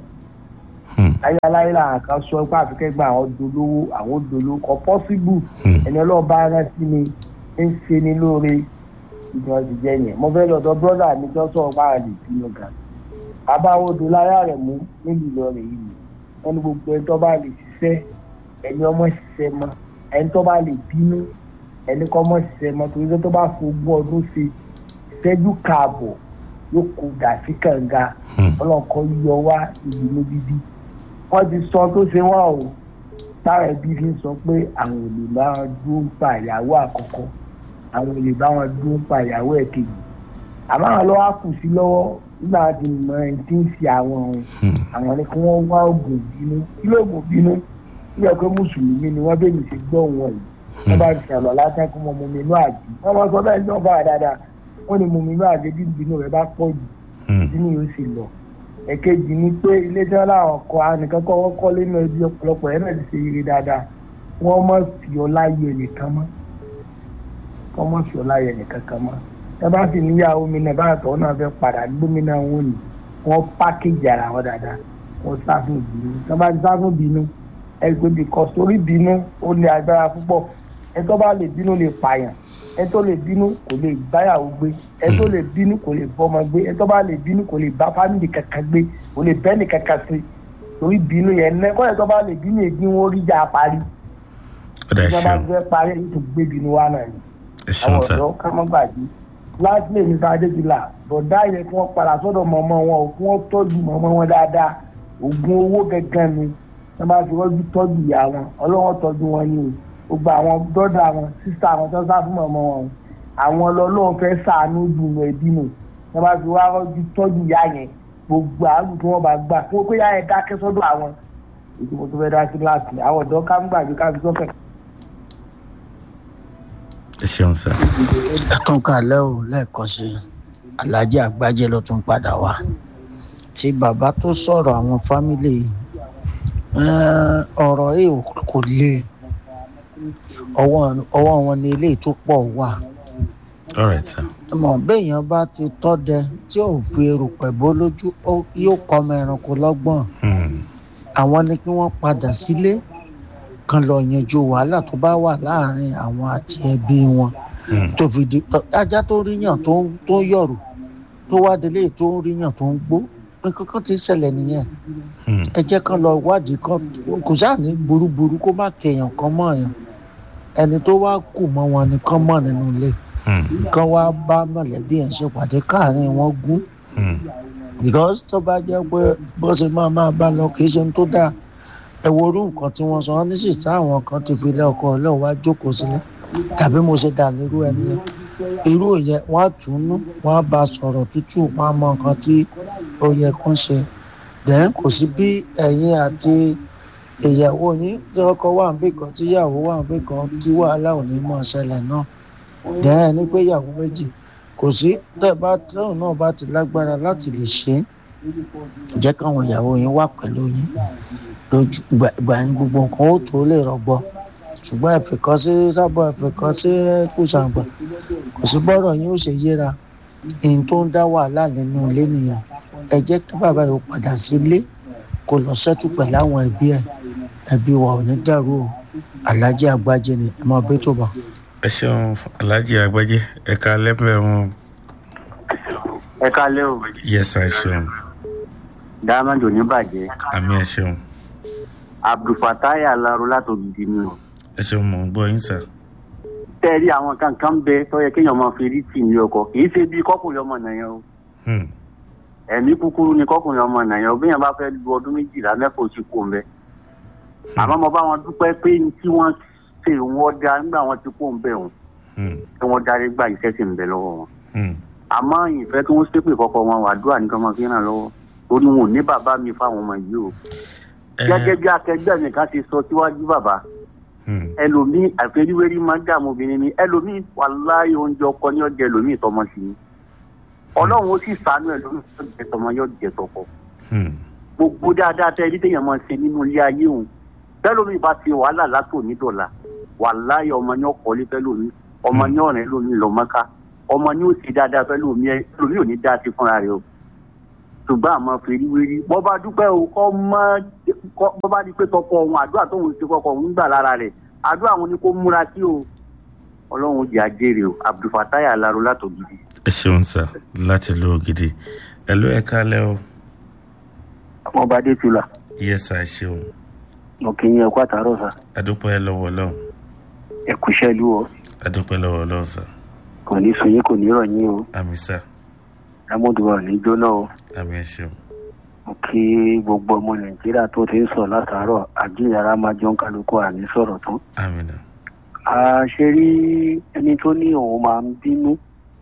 ayáláyé làwọn kan sọ pé àfikẹ́gbà àwọn dolówó àwọn dolówó kọ pọ́síbù ẹni ọlọ́run bá rán sí mi ń ṣe ní lóore ìjọ ti jẹ́ yẹn mo fẹ́ lọ́dọ̀ brọ́dà mi tó sọ̀rọ̀ bá rẹ̀ sínú gan abáwo odò láyà rẹ̀ mú nílùú Ìlọrin yìí wọ́n ní gbogbo ẹni tó bá lè ṣiṣẹ́ ẹni ọmọ ṣiṣẹ́ mọ́ ẹni tó bá lè bínú ẹni kọ́ mọ́ ṣiṣẹ́ mọ́ torí tó bá fogún ọdún ṣe ìṣẹ́jú káàbọ̀ yóò kó dà sí kànga ọlọ́kọ̀ yọ wá ìdùnnú bíbí wọ́n ti sọ tó ṣe wá o táwọn ẹbí fi ń sọ pé àwọn ò lè bá wọn dúró pa ìyàwó àkọ́kọ́ àwọn ò lè bá wọn dúró pa ìyàwó ẹ̀kejì àmọ́ àwọn lọ́wọ́ kù sí lọ́wọ́ nígbà tí mọ ẹni tí ń ṣe àwọn ohun àwọn ni kí wọ́n wá oògùn bínú kí lóògùn bínú bí ẹ pé mùsùlùmí ni wọ́n bẹ́ẹ̀ mi ṣe gbọ́ wọn yìí wọ́n bá ti ṣàlọ́ lásán kí wọ́n mú mi inú àjí wọ́n máa sọ bẹ́ẹ̀ ní ọba dáadáa wọ́n ní mú mi inú àjí bí ìbínú rẹ̀ bá pọ̀ jù ìbínú yóò sì lọ ẹ̀kejì ni pé ilé tí wọ́n láwọn kọ ànìkan kọ́ wọ́n kọ́ lẹ́nu ẹbí ọ̀pọ̀lọpọ̀ ẹ̀ náà ti ṣe ire dáadáa wọ́n mọ̀ fi ọlá yẹ nìkan mọ́ wọ́n mọ̀ fi ọlá yẹ nìkan kan mọ́ ẹ bá sì níyàwó mi náà báyà tọ́ náà fẹ́ padà gómìnà wọn ni wọ́n pákéjì ara wọn dáadáa wọ́n sáfún ìbínú tí wọ́n bá ti sáfún ìbínú ẹ gbé bí kọ́ sórí ìbínú ó ní agbára púpọ̀ ẹ tó bá lè bínú lè pààyàn ẹ tó lè bínú kò lè báyàwó gbé ẹ tó lè bínú kò lè bọ́mọ gbé ẹ tó bá lè bínú kò lè bá fámìlì kankan gbé kò lè bẹ́ẹ̀ni kankan sí torí bínú yẹn ní kọ́ ẹ tó bá lè bínú èdè wọn rí jà parí
ọ̀dà
tí wọ́n bá
ṣeun
fẹ́ parí èyí tó gbé bínú wa náà ni
ẹ ṣeun
àwọn
sá
ọ̀dọ́ ká mọ́ gbàgbé láti lè nípa adéjìlá bọ̀dá yẹn kí wọ́n padà sọ́dọ̀ mọ̀mọ́ wọn ò kí wọ́n tọ́jú mọ̀mọ́ wọn dáadáa oògùn owó gẹ́gẹ́ ni wọ́n bá fi rọ́jú tọ́jú ìyá wọn ọlọ́wọ́n tọ́jú wọn ni o gbogbo àwọn dọ́dà wọn sísá wọn tó sá fún mọ̀mọ́ wọn o àwọn ọlọ́run fẹ́ sàánú dùn ẹbí nù wọ́n bá fi wá rọ́jú tọ́jú ìyá yẹn gbogbo àrùn tí wọ́n bá gbà kó pé ìyá yẹn dákẹ́ sọ́dọ̀ àwọn èdè mo tó fẹ́ dá sí láti àwọn ọ̀dọ́ ká ń gbàgbé ká fi sọ́kẹ̀
ẹ ṣeun sá
ẹ tún kàlẹ́ ò lẹ́ẹ̀kan sí i aláàjì àgbájé ló tún padà wá tí bàbá tó sọ̀rọ̀ àwọn fámìlì yìí, eh, ọ̀rọ̀ yìí kò le ọwọ́ ọwọ́ wọn ni eléyìí tó pọ̀ wà
alright sá
mọ̀ béèyàn bá ti tọ́dẹ tí ò fi erùpẹ̀ bó lójú ó- yóò kọ́ ọmọ ẹranko lọ́gbọ̀n àwọn ni kí wọ́n padà sílé kan lọ yanjú wàhálà tó bá wà láàrin àwọn àti ẹbí wọn tó fi di ajá tó ríyàn tó ń tó ń yọ̀rù tó wá délé tó ń ríyàn tó ń gbó nǹkan kan ti ṣẹlẹ̀ nìyẹn ẹ jẹ́ kán lọ wádìí kan kò sáà ní burúburú kó má kẹyàn kan mọ́ èèyàn ẹni tó wá kù mọ́ wọn ni kán mọ̀ nínú ilé kán wá bá mọ̀lẹ́bí ẹ̀ ṣe pàdé káàrin wọn gún because tó bá jẹ́ pé bó ṣe máa máa bá lọ kì í ṣe ohun tó dáa ẹ wo orú nǹkan tí wọ́n sọ wọ́n ní sì táwọn kan ti fi lé ọkọ ọlọ́run wá jókòó sílẹ̀ tàbí mo ṣe dà nírú ẹni yẹn irú yẹn wọ́n á tún nú wọ́n á bá a sọ̀rọ̀ tútù wọ́n á mọ nǹkan tí ó yẹ kó ṣe then kò sí bí ẹ̀yin àti ìyàwó yín tí ọkọ wà ń bì kan tí ìyàwó wà ń bì kan tí wàhálà ò ní mọ̀ ṣẹlẹ̀ náà then ẹni pé ìyàwó méjì kò sí tẹ́ bá tóun náà bá ti lágbára láti lè ṣe é jẹ́ káwọn ìyàwó yín wà pẹ̀lú yín lójú ìgbà yín gbogbo nǹkan ó tó lè rọgbọ ṣùgbọ́n ẹ̀fẹ̀kọ́ sí sábọ̀ ẹ̀fẹ̀kọ́ sí kùsàǹgbà kò sí bọ́rọ̀ yín ó ṣe yéra èyí tó ń dá wàhálà nínú ilé nìyẹn ẹ jẹ́ kí bàbá yóò padà sílé kó lọ sẹ́tù pẹ̀lú àwọn ẹbí ẹ̀ ẹbí wa ò ní dàrú o aláàjì àgbájé ni ẹ máa bẹ́ tó bá.
ẹ ṣeun alhaji agbájé ẹ ká lẹ́bẹ̀ẹ́ wọn
ẹ kálẹ́ o
yẹsà ẹ ṣeun
dáhámàjò ní bàjẹ́
àmì ẹ ṣeun
abdulfatai alaro látògidì ni o
ẹ ṣeun mọ̀ ń gbọ́ yín sà
tẹ́ẹ̀rí àwọn kankan bẹ tó yẹ kéèyàn máa fi rí tì ní ọkọ kì í ṣe bí kọkùnrin ọmọ nàyẹn o
Hmm.
ẹ̀mí kúkúrú ni kọkùnrin ọmọ nàyẹn o bí yẹn bá fẹ́ lu ọdún méjìlá mẹ́fà oṣù kò ń bẹ àmọ́ mo bá wọn dúpẹ́ pé ní tí wọ́n ṣe wọ́n dá nígbà wọn ti kó ń bẹ̀ wọn
Hmm.
tí wọ́n darí gba iṣẹ́ sì ń bẹ lọ́wọ́ wọn
Hmm.
àmọ́ ìfẹ́ tí wọ́n ṣépè kọ́kọ́ wọn wàdúrà nìkan máa fi ràn lọ́wọ́ torí wọn ò ní bàbá mi fáwọn ọmọ yìí o gẹ́gẹ́ bí akẹgbẹ́ mi kan ti sọ síwájú bàbá ẹlòmíì àfẹríwérí máa ń dààmú obìnrin ni ẹlòmíì wàláyé oúnjẹ ọkọ ní ọjà ẹlòmíì tọmọ sí ni ọlọ́run ó sì sànú ẹlòmíì tó jẹ tọmọ yóò jẹ tọkọ gbogbo dáadáa tẹ ẹni téèyàn máa ṣe nínú ilé ayé òun tẹlómi bá ti wàhálà látò nídọ̀la wàláyé ọmọ ní ọkọ̀ lé tẹlómi ọmọ ní ọ̀rẹ́ lómi lọ mọ́ká ọmọ ní ó ti dáadáa fẹ́ lómi ẹ lómi ò ní dá sí fúnra rẹ o ṣùgbọ́n àmọ́ fèrè wérí bọ́ bá dúpẹ́ o kọ́ mọ́ bọ́ bá di pé tọkọ òun àdúrà tóun ti kọkọ òun gbà lára rẹ̀ àdúrà òun ni kó múra sí o ọlọ́run jẹ́ àjèrè o abdulfatai alaro látògidì.
ẹ ṣeun sá láti lo gidi ẹ ló ẹ kálẹ o.
ọmọ bá dé tula.
iye sá ẹ ṣeun.
mo kì í yẹ kó àtàrọ sá.
adúpẹ́ lọ́wọ́ lọ́hùn.
ẹ kú iṣẹ́ ìlú o.
adúpẹ́ lọ́wọ́ lọ́hùn sá.
kò ní sun yín kò ní rọ̀ yín o.
àmì sá.
lámúdù wa ní jóná o.
àmì ẹ ṣeun.
mo kí gbogbo ọmọ nàìjíríà tó ti ń sọ látàárọ̀ àjíyàrá máa jọ ń kálukú àní sọ̀rọ̀ tán.
àmì náà
ṣe rí ẹni tó ní òun máa ń bínú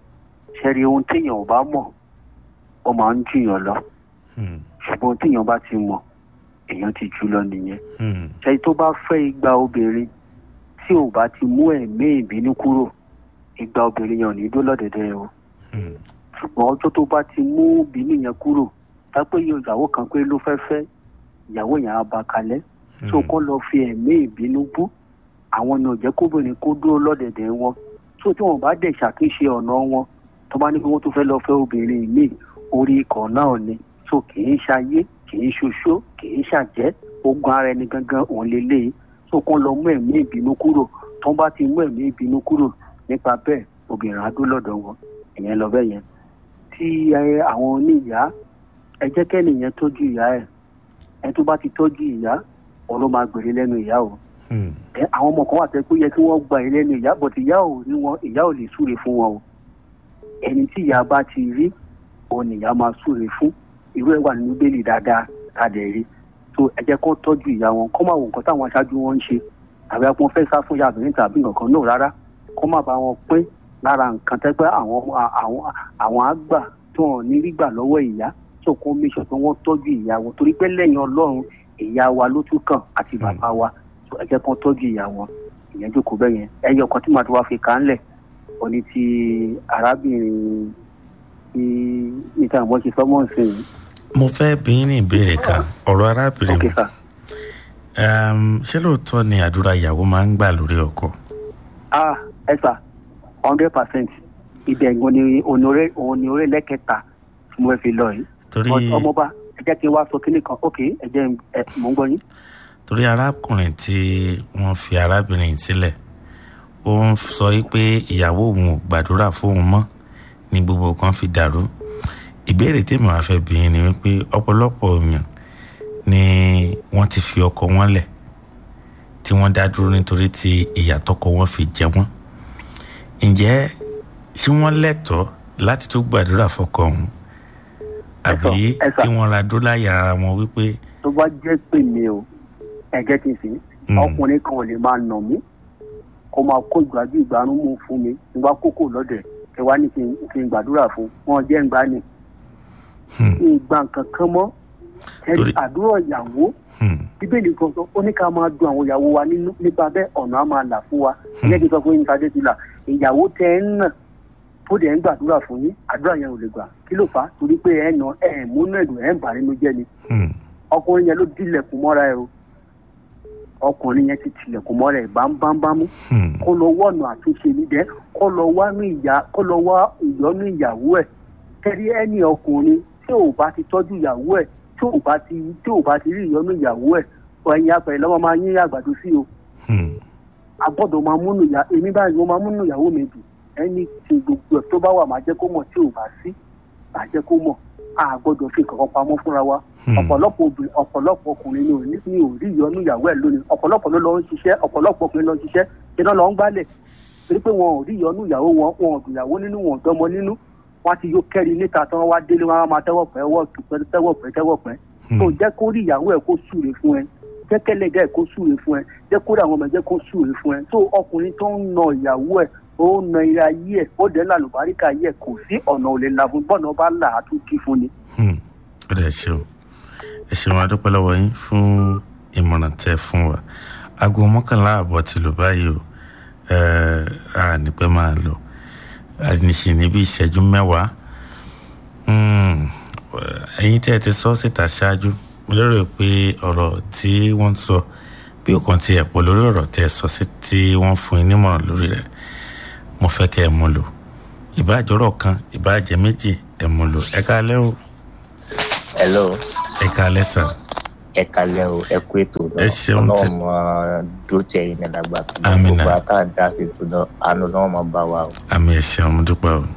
ṣe rí ohun téèyàn ò bá mọ̀ ó máa ń jùyàn lọ ṣùgbọ́n téèyàn bá ti mọ̀ èèyàn ti jù lọ nìyẹn ṣe tó bá fẹ́ igba obìnrin tí ò bá ti mú ẹ̀mí ìbínú kúrò igba obìnrin yẹn ò ní dó lọ́dẹ̀dẹ̀ o ṣùgbọ́n ọjọ́ tó bá ti mú ìbínú yẹn kúrò tápẹ́ yóò ìyàwó kan pé ló fẹ́ fẹ́ ìyàwó yẹn á ba kalẹ̀ tó kọ́ lọ fi ẹ̀mí ìbínú bú àwọn ni ò jẹ́ kóbìnrin kó dúró lọ́dẹ̀dẹ̀ wọn tó tí wọn bá dẹ̀ ṣàkíyèsí ọ̀nà wọn tó bá ní kí wọ́n tó fẹ́ lọ fẹ́ obìnrin míì orí ikọ̀ náà ni tó kì í ṣayé kì í ṣoṣó kì í ṣàjẹ́ ogun ara ẹni gangan òun lélẹ̀ tó kàn lọ mú ẹ̀mí ìbínú kúrò tó bá ti mú ẹ̀mí ìbínú kúrò nípa bẹ́ẹ̀ obìnrin á dó lọ́dọ̀ wọn ìyẹn lọ bẹ́ẹ̀ yẹn tí àwọn oníyàá ẹ jẹ́ kẹ́nìyẹn tọ́jú ìyá ẹ̀ ẹ tó bá ti tọ́jú ìyá òun ló máa gbèrè lẹ́nu ìyá o ẹ àwọn ọmọ kan wà tẹ pé yẹ kí wọ́n gba ilé ní ìyá bọ̀tì ìyá ò rí wọn ìyá ò lè súre fún wọn o ẹni tí ìyá bá ti rí òun ni ìyá máa súre fún irú ẹ̀ wà nínú bẹ́ẹ̀lì dáadáa tàdé rí tó ẹ jẹ́ kó tọ́jú ìyá wọn kó má wo nǹkan táwọn aṣáájú wọn ń ṣe àbí wọn fẹ́ sá fún yàbìrín tàbí nǹkan náà rárá kó má bá wọn pín lára nǹkan tẹ́gbẹ́ àwọn àwọn àwọn àgbà tó hàn ní rí gbà lọ́wọ́ ìyá tó kó méṣọ̀ tó wọ́n tọ́jú ìyá wọn torí pé lẹ́yìn ọlọ́run ìyá wa ló tún kàn àti bàbá wa ẹ jẹ́ kó tọ́jú ìyá wọn ìyẹn jókòó bẹ́ẹ̀ yẹn ẹyọ kan tí màá tó wá fi kà á ńlẹ̀ òní ti arábìnrin tí níta àwọn ṣe fọ́mọ́ sí i.
mo fẹ́ bí ní ìbéèrè kan ọ̀rọ̀ arábìnrin ṣé lóòótọ́ ni àdúrà ìyàwó máa ń gbà lórí ọkọ.
ah ẹ sà hundred percent ibẹ̀ gan ni òun ni orí lẹ́kẹ̀ta tí mo fi lọ yìí.
torí
ọmọba ẹ jẹ́ kí n wá sọ kínní kan ok ẹ jẹ́ mò ń gbọ́ yín
torí arákùnrin tí wọ́n fi arábìnrin sílẹ̀ ó ń sọ pé ìyàwó òun ò gbàdúrà fóun mọ́ ní gbogbo kan fi dàrú ìbéèrè tèmi wàá fẹ́ bí ni wípé ọ̀pọ̀lọpọ̀ èèyàn ni wọ́n ti fi ọkọ wọn lẹ̀ tí wọ́n dá dúró nítorí tí ìyà tọkọ wọn fi jẹ wọ́n ǹjẹ́ ṣé wọ́n lẹ́tọ̀ọ́ láti tún gbàdúrà fọkọ ọ̀hún àbí kí wọ́n ra dọ́là yàrá wọn wípé.
tó bá jẹ́ pé mi ò ẹgẹ ti sìn ọkùnrin kan ò lè máa nà mí kó máa kó ìgbàjú ìgbàrún mú fún mi nígbà kókó lọ́dẹ̀ ẹ wá ní kí n gbàdúrà fún wọn jẹ́ ń gbá ní. ìgbà kankan mọ́ àdúrà ìyàwó bíbélì kan sọ ó ní ká máa dun àwọn ìyàwó wa nínú nípa bẹ́ẹ̀ ọ̀nà á máa là fún wa ẹ̀yẹ́ kí n sọ fún yín ká dé ti là ìyàwó tẹ ẹ ń nà tó dẹ̀ ń gbàdúrà fún yín àdúrà yẹn ò lè gbà kí ló fà á torí pé ẹ̀ nà ẹ̀ múnú ẹ̀dùn ẹ̀ ń bà nínú jẹ́ ni ọkùnrin yẹn ló dilẹ̀kùn mọ́ra ẹ̀ o ọkùnrin yẹn ti tilẹ̀kùn mọ́ra ẹ̀ bámbámbámú kó lọ wọ́ọ̀nù àtúnṣe nídẹ̀ẹ́ kó lọ wá kó lọ wá ìyọ́nú ìyàwó ẹ̀ kẹ́rí ẹni ọkùnrin tí ò bá ti tọ́jú ìyàwó ẹ̀ tí ò bá ti tí ò bá ti rí ìyọ́nú ìyàwó ẹ̀ ẹ̀yin apẹ̀rẹ̀ lọ́wọ́ máa yín àgbàdo sí o agbọ́dọ̀ máa múnú ìyá èmi báyìí mo máa múnú ìyàwó mi dùn ẹni tí gbogbo ẹ̀ tó bá wà máa jẹ́ kó mọ̀ tí ò bá sí máa jẹ́ kó mọ̀ a gbọ́dọ̀ fi kankan pamọ́ fúnra wa ọ̀pọ̀lọpọ̀ obìnrin ọ̀pọ̀lọpọ̀ ọkùnrin ni ò ní ní ò rí ìyọnú ìyàwó ẹ̀ lónìí ọ̀pọ̀lọpọ̀ ló lọ ń ṣiṣẹ́ ọ̀pọ̀lọpọ̀ ọkùnrin lọ ń ṣiṣẹ́ iná lọ ń gbálẹ̀ torí pé wọn ò rí ìyọnú ìyàwó wọn wọn ò dùn ìyàwó nínú wọn ò dánmọ nínú wọn ti yó kẹ́rin níta tí wọ́n wá délé wọn á máa tẹ́wọ̀ pẹ́ tẹ́wọ̀ pẹ́ tẹ́wọ̀ pẹ́ tó jẹ́ kó rí ìyàwó ẹ̀ kó súre fún ẹ jẹ́ kẹ́lẹ́gẹ́ ẹ̀ kó súre fún ẹ jẹ́ kó rí àwọn ọmọ ẹ̀ jẹ́ kó súre fún ẹ tó ọkùnrin tó ń na ìyàwó ẹ̀ ó ń na ira yí ẹ̀ ó dẹ̀ lálùbáríkà yí ẹ̀ kò sí ọ̀nà òlè la fún bọ́ọ̀nà bá là á tún kí fún ni
ó dẹ̀ ṣe o ẹ ṣeun adúpẹ́ lọ́wọ́ yín fún ìmọ̀ràn tẹ́ fún wa aago mọ́kànlá àbọ̀ ti lò báyìí o a nípẹ́ máa lò àníṣe níbi ìṣẹ́jú mẹ́wàá ẹ̀yin tẹ́ ẹ ti sọ síta ṣáájú mo lérò pé ọ̀rọ̀ tí wọ́n sọ bí ó kàn ti ẹ̀pọ̀ lórí ọ̀rọ̀ tẹ́ ẹ sọ sí tí wọ́n fún yín nímọ̀ràn lórí rẹ̀ mo fẹ́ kẹ́ ẹ mú lò ìbáàjọ́rọ̀ kan ìbáàjẹ́ méjì ẹ mú lò ẹ káalẹ́ o
hello
ẹ káalẹ́ sà
ẹ kalẹ o ẹ kú ètò náà
Ẹ ṣeun tẹ-
ọlọrun mọ dúró tẹ yín nígbà tó náà
Àmín.
gbogbo àtà dá sí ètò náà àánú náà mọ bá wa o
àmì ẹ ṣeun mo dúpẹ́ o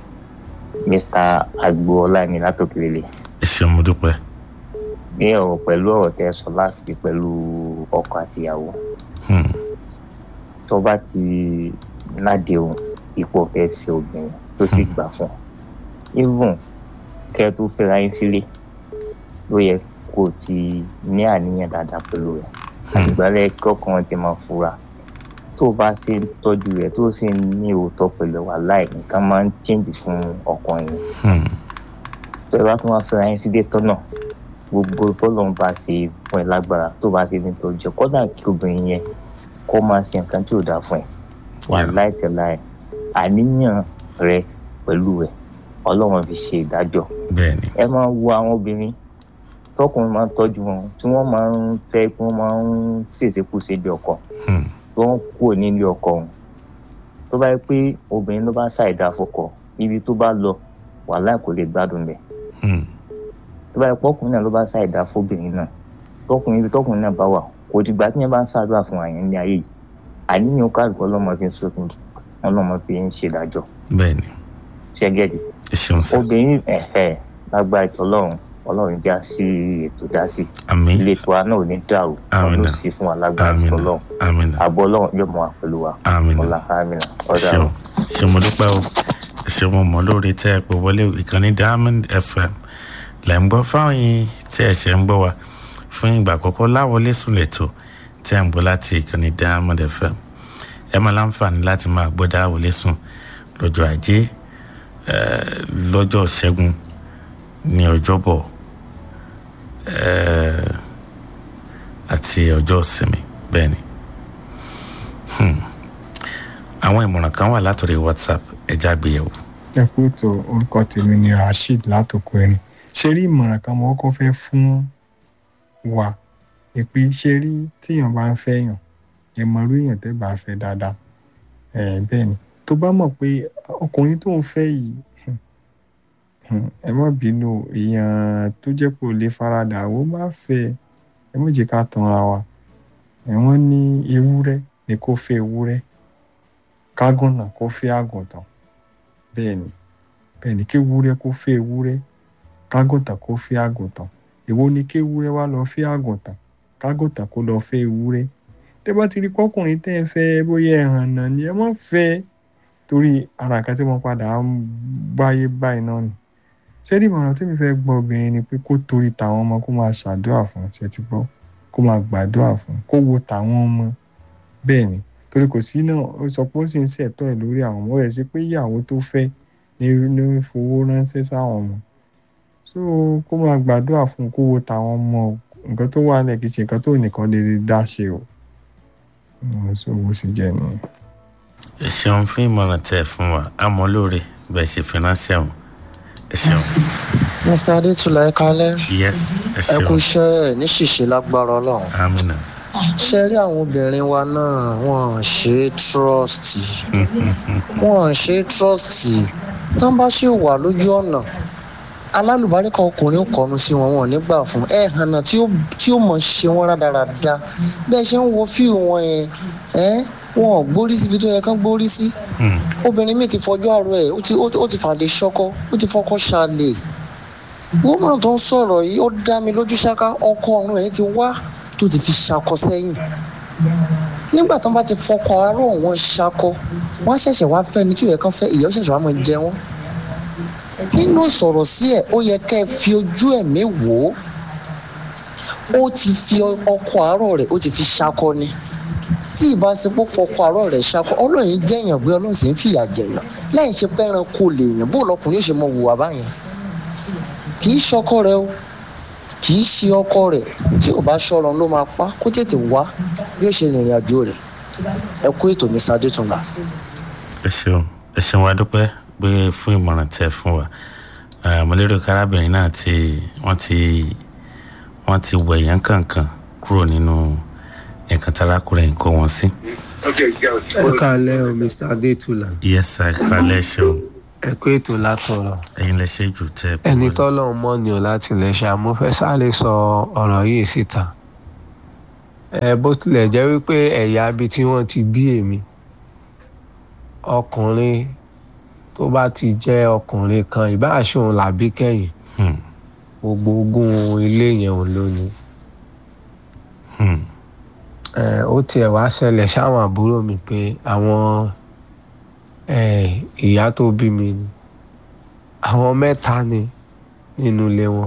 mr agboola ni látòkèrè
ẹ ṣeun mo dúpẹ́
ní ọ̀rọ̀ pẹ̀lú ọ̀rọ̀ tẹ sọ láti pẹ̀lú ọkọ àtìyàwó
Hmm.
tó bá ti ládéhùn ipò fẹ́ fi obìnrin tó sì gbà fún even kẹ́ ẹ tó fẹ́ra yín sílé ló yẹ kó o ti ní àníyàn dáadáa pẹ̀lú rẹ̀ àtìgbálẹ̀ kọ́kàn ti máa fura tó o bá ṣe ń tọ́jú rẹ̀ tó o sì ń ní òótọ́ pẹ̀lú wa láì nǹkan máa ń chíǹdì fún ọkùnrin
Hmm.
tó ẹ bá tún wá fẹ́ra yín sílé tọ́nà gbogbo bọ́lọ̀ ń bá ṣe fún ẹ lágbára tó bá ṣe ní tọ́jú ẹ kọ́dà kí obìnrin yẹn kó máa ṣe nǹkan tí ò dáa fún ẹ wà láìtẹ̀láì àníyàn rẹ pẹ̀lú ẹ ọlọ́run fi ṣe ìdájọ́
bẹ́ẹ̀ni
ẹ máa wo àwọn obìnrin tọkùnrin máa ń tọ́jú wọn tí wọ́n máa ń fẹ́ kí wọ́n máa ń ṣèṣekú síbi ọkọ
Hmm.
tí wọ́n kúrò nílé ọkọ wọn tó bá yẹ pé obìnrin ló bá ṣàìdá fọkọ ibi tó bá lọ wàhálà kò lè gbádùn bẹ́ẹ̀
Hmm.
tó bá yẹ pọkùnrin náà ló bá ṣàìdá fóbìnrin náà tọkùnrin ibi tọkùnrin náà bá wà kò dìgbà tí yẹn bá ń ṣàdúrà fún àyàn ní ayé yìí àníyàn kálukọ ọlọmọ fi ń sókun ọlọmọ fi ń ṣèdájọ́
bẹ́ẹ̀ni
ṣẹgẹdì
ẹ ṣeun sà
obìnrin ẹhẹ lágbára ètò ọlọ́run ọlọ́run já sí ètò dá sí
àmì
ilé tiwa náà ò ní dàrú
Àmín.
ọdún sí fún wa lágbára
àmì
ètò
nà
ọlọ́run
àmì nà
àbọ̀ ọlọ́run yóò mọ wa pẹ̀lú wa
àmì nà
ọlá àmìnà ọdọ
ṣeun
àwọn.
ṣe mo dúpẹ́ o ṣe mo mọ̀ lórí tẹ́ ẹ pé wọlé ìkànnì diamond fm lẹ́ ń gbọ́ fáwọn yìí tí ẹ ṣe ń gbọ́ wa fún ìgbà àkọ́kọ́ láwọlé sùn lẹ́tọ̀ tí ẹ ń gbọ́ láti ìkànnì diamond fm ẹ máa láǹfààní láti máa gbọ́ dáwọlé sùn lọ́jọ́ ajé eh, lọ́jọ́ ṣẹ́gun ní ọjọ́bọ̀ eh, àti ọjọ́ ìsinmi bẹ́ẹ̀ ni. Hmm àwọn ìmọ̀ràn kan wà látọ̀rí whatsapp ẹja àgbéyẹ̀wò.
ẹ kú ètò orúkọ tèmi ni rasheed látòkò ẹni ṣe rí ìmọ̀ràn kan mo kọ́kọ́ fẹ́ fún wa ni pé ṣe rí tíyàn bá ń fẹ́ yàn ẹ mọ irú èèyàn tẹ́ bá fẹ́ dáadáa ẹ bẹ́ẹ̀ ni tó bá mọ̀ pé ọkùnrin tó ń fẹ́ yìí hmm, hmm, ẹ má bínú èèyàn tó jẹ́ pé ò lè faradà ó má fẹ́ ẹ má jẹ́ ká tanra wa ẹ wọ́n ní ewúrẹ́ ni kó fẹ́ ewúrẹ́ kágùntàn kó fẹ́ àgùntàn bẹ́ẹ̀ ni bẹ́ẹ̀ ni kéwúrẹ́ kó fẹ́ ewúrẹ́ kágùntàn kó fẹ́ àgùntàn èwo ni kéwúrẹ́ wá lọ fẹ́ àgùntàn kágùntàn kó lọ fẹ́ ewúrẹ́ tẹ́ bá ti rí kọ́kùnrin tẹ́ ẹ fẹ́ bóyá ẹ̀hàn náà ni ẹ má fẹ́ torí ara nǹkan tí wọ́n padà ń báyé báyìí náà ni sẹ́ẹ̀dì ìmọ̀ràn tí mi fẹ́ gbọ́ obìnrin ni pé kó torí tàwọn ọmọ kó máa ṣàdúrà fún ṣe ti gbọ́ kó máa gbàdúrà fún kó wo tàwọn ọmọ bẹ́ẹ̀ ni torí kò sí náà ó sọ pé ó sì ń ṣẹ̀tọ́ ẹ̀ lórí àwọn ọmọ rẹ̀ sí pé ìyàwó tó fẹ́ ní ní fowó ránṣẹ́ sáwọn ọmọ so kó máa gbàdúrà fún kó wo tàwọn ọmọ o. nǹkan tó wà lẹ̀ kì í ṣe nǹkan tó nìkan lè dá ṣe o Mm, so bó sì jẹ́ nìyẹn.
ẹ ṣeun fún ìmọ̀ràn tẹ́ ẹ fún wa àmọ́ lóore bẹ́ẹ̀ ṣe fi ránṣẹ́ wọn ẹ ṣeun
mr adétúlá ẹ kalẹ
yes ẹ
ẹ kú
ṣeun
iṣẹ ẹ ní ṣìṣe lágbára ọlọrun
amina
ṣe rí àwọn obìnrin wa náà wọn ṣe é trust wọn ṣe é trust tán bá ṣe wà lójú ọ̀nà alálùbáríkà ọkùnrin ó kọnu sí wọn wọn ò ní gbà fún ẹ hànà tí ó tí ó mọ ṣe wọn rádaràda bẹ́ẹ̀ ṣe ń wo fíìmù wọn yẹn ẹ wọn ò gbórí síbi tó yẹ kán gbórí sí obìnrin mi ti fọjú àrò ẹ ó ti ó ó ti fàdé ṣọkọ ó ti fọkọ ṣàlè woman tó ń sọ̀rọ̀ yìí ó dá mi lójú ṣáká ọkọ ọ̀run ẹ̀ ti wá tó ti fi ṣakọ sẹ́yìn nígbà tó bá ti fọkọ aró wọn ṣakọ wọn ṣẹ̀ṣẹ̀ wá fẹ́ ni tí òye kan fẹ́ ìyá ó ṣẹ̀ṣẹ̀ wá mọ̀ jẹ wọn nínú sọ̀rọ̀ sí ẹ̀ ó yẹ kẹ́ ẹ fi ojú ẹ̀mí wò ó ó ti fi ọkọ àárọ̀ rẹ̀ ó ti fi ṣakọ ni tí ìbáṣepọ̀ fọkọ àárọ̀ rẹ̀ ṣakọ ọlọ́run jẹ̀yàn gbé ọlọ́run sì ń fìyà jẹ̀yàn lẹ́yìn ṣe pẹ́ran kò lè yàn bó lọkùnrin yóò ṣe mọ wùwà báyẹn kì í ṣọkọ rẹ o kì í ṣe ọkọ rẹ tí ò bá ṣọrọ ló máa pa kó tètè wá bí ó ṣe rìnrìn àjò rẹ ẹ kó ètò mi sadé tún là.
ẹ ṣeun ẹ ṣeun wa dúpẹ́ pé fún ìmọ̀ràn tẹ́ ẹ fún wa Eh, mo lérò kárábìnrin náà tí wọ́n ti wọ́n ti wẹ̀yán kankan kúrò nínú nǹkan tí arákùnrin kó wọn sí.
ẹ káalẹ́ o mr adétúlà
yes sir kálẹ̀ ṣe o
ẹ kó ètò látọ̀rọ̀
ẹ̀yin lè ṣe jù tẹ́ ẹ
ẹni tọ́lọ́run mọ́ ni ò láti lè ṣe àmọ́ fẹ́ sáré sọ ọ̀rọ̀ yìí síta ẹ bó tilẹ̀ jẹ́ wípé ẹ̀yà ibi tí wọ́n ti bí èmi ọkùnrin tó bá ti jẹ́ ọkùnrin kan ìbáṣe òun làbí kẹ́yìn gbogbo ogún ilé yẹn òun ló ní ẹ ó tiẹ̀ wá ṣẹlẹ̀ sáwọn àbúrò mi pé àwọn ẹ ìyá tó bí mi ni àwọn mẹ́ta ni nínú ilé wọn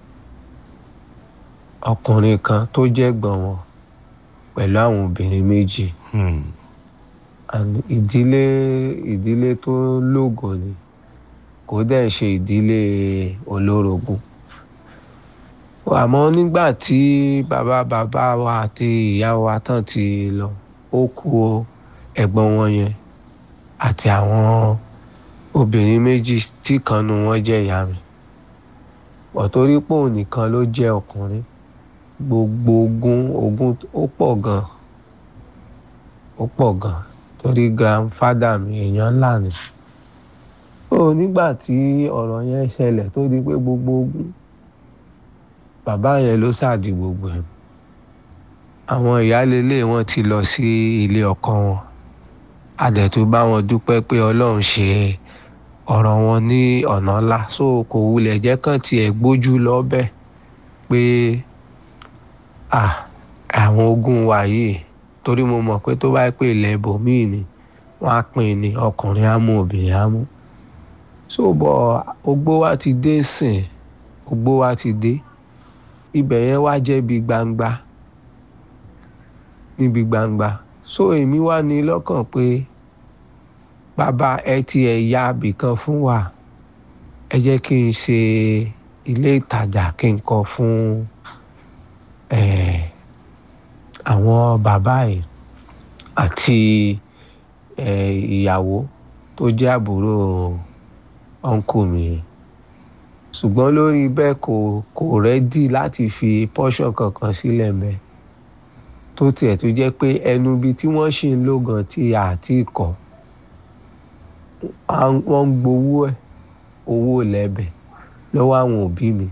ọkùnrin kan tó jẹ́ gbọ̀n wọn pẹ̀lú àwọn obìnrin méjì and ìdílé ìdílé tó lógo ni kò dẹ̀ ṣe ìdílé olórogún àmọ́ nígbà tí bàbá bàbá wa àti ìyá wa tán ti lọ ó kú ẹ̀gbọ́n wọn yẹn àti àwọn obìnrin méjì tí kan nu wọn jẹ́ ìyá mi pọ̀ torí pé òun nìkan ló jẹ́ ọkùnrin gbogbo ogún ogún ó pọ̀ gan ó pọ̀ gan torí grandfather mi èèyàn ńlá ni ó nígbà tí ọ̀rọ̀ yẹn ṣẹlẹ̀ tó di pé gbogbo ogún bàbá yẹn ló ṣáàdì gbogbo ẹ̀ àwọn ìyáálélé wọn ti lọ sí ilé ọkọ wọn adẹ̀tú bá wọn dúpẹ́ pé ọlọ́run ṣe ọ̀rọ̀ wọn ní ọ̀nà ńlá so kò wulẹ̀ jẹ́ kàn tiẹ̀ gbójú lọ́bẹ̀ pé àwọn ogún wa yìí torí mo mọ̀ pé tó bá pè ilẹ̀ ibòmíì ni wọ́n á pín ní ọkùnrin á mú obìnrin á mú so bọ̀ ogbó wa ti dé sìn ogbó wa ti dé ibẹ̀ yẹn wá jẹ́ bí gbangba níbi gbangba so èmi wá ní lọ́kàn pé bàbá ẹ ti ẹ̀ ya abìkan fún wa ẹ jẹ́ kí n ṣe ilé ìtajà kí n kọ́ fún àwọn bàbá yìí àti ìyàwó tó jẹ́ àbúrò ọ̀nkù mi ṣùgbọ́n lórí bẹ́ẹ̀ kò kò rẹ́dì láti fi pọ́ṣọ̀ kankan sílẹ̀ mẹ́ẹ̀ tó tiẹ̀ tó jẹ́ pé ẹnu ibi tí wọ́n ṣì ń lò gan tí àti kọ́ wọ́n ń gbowó ẹ̀ owó lẹ́bẹ̀ lọ́wọ́ àwọn òbí mi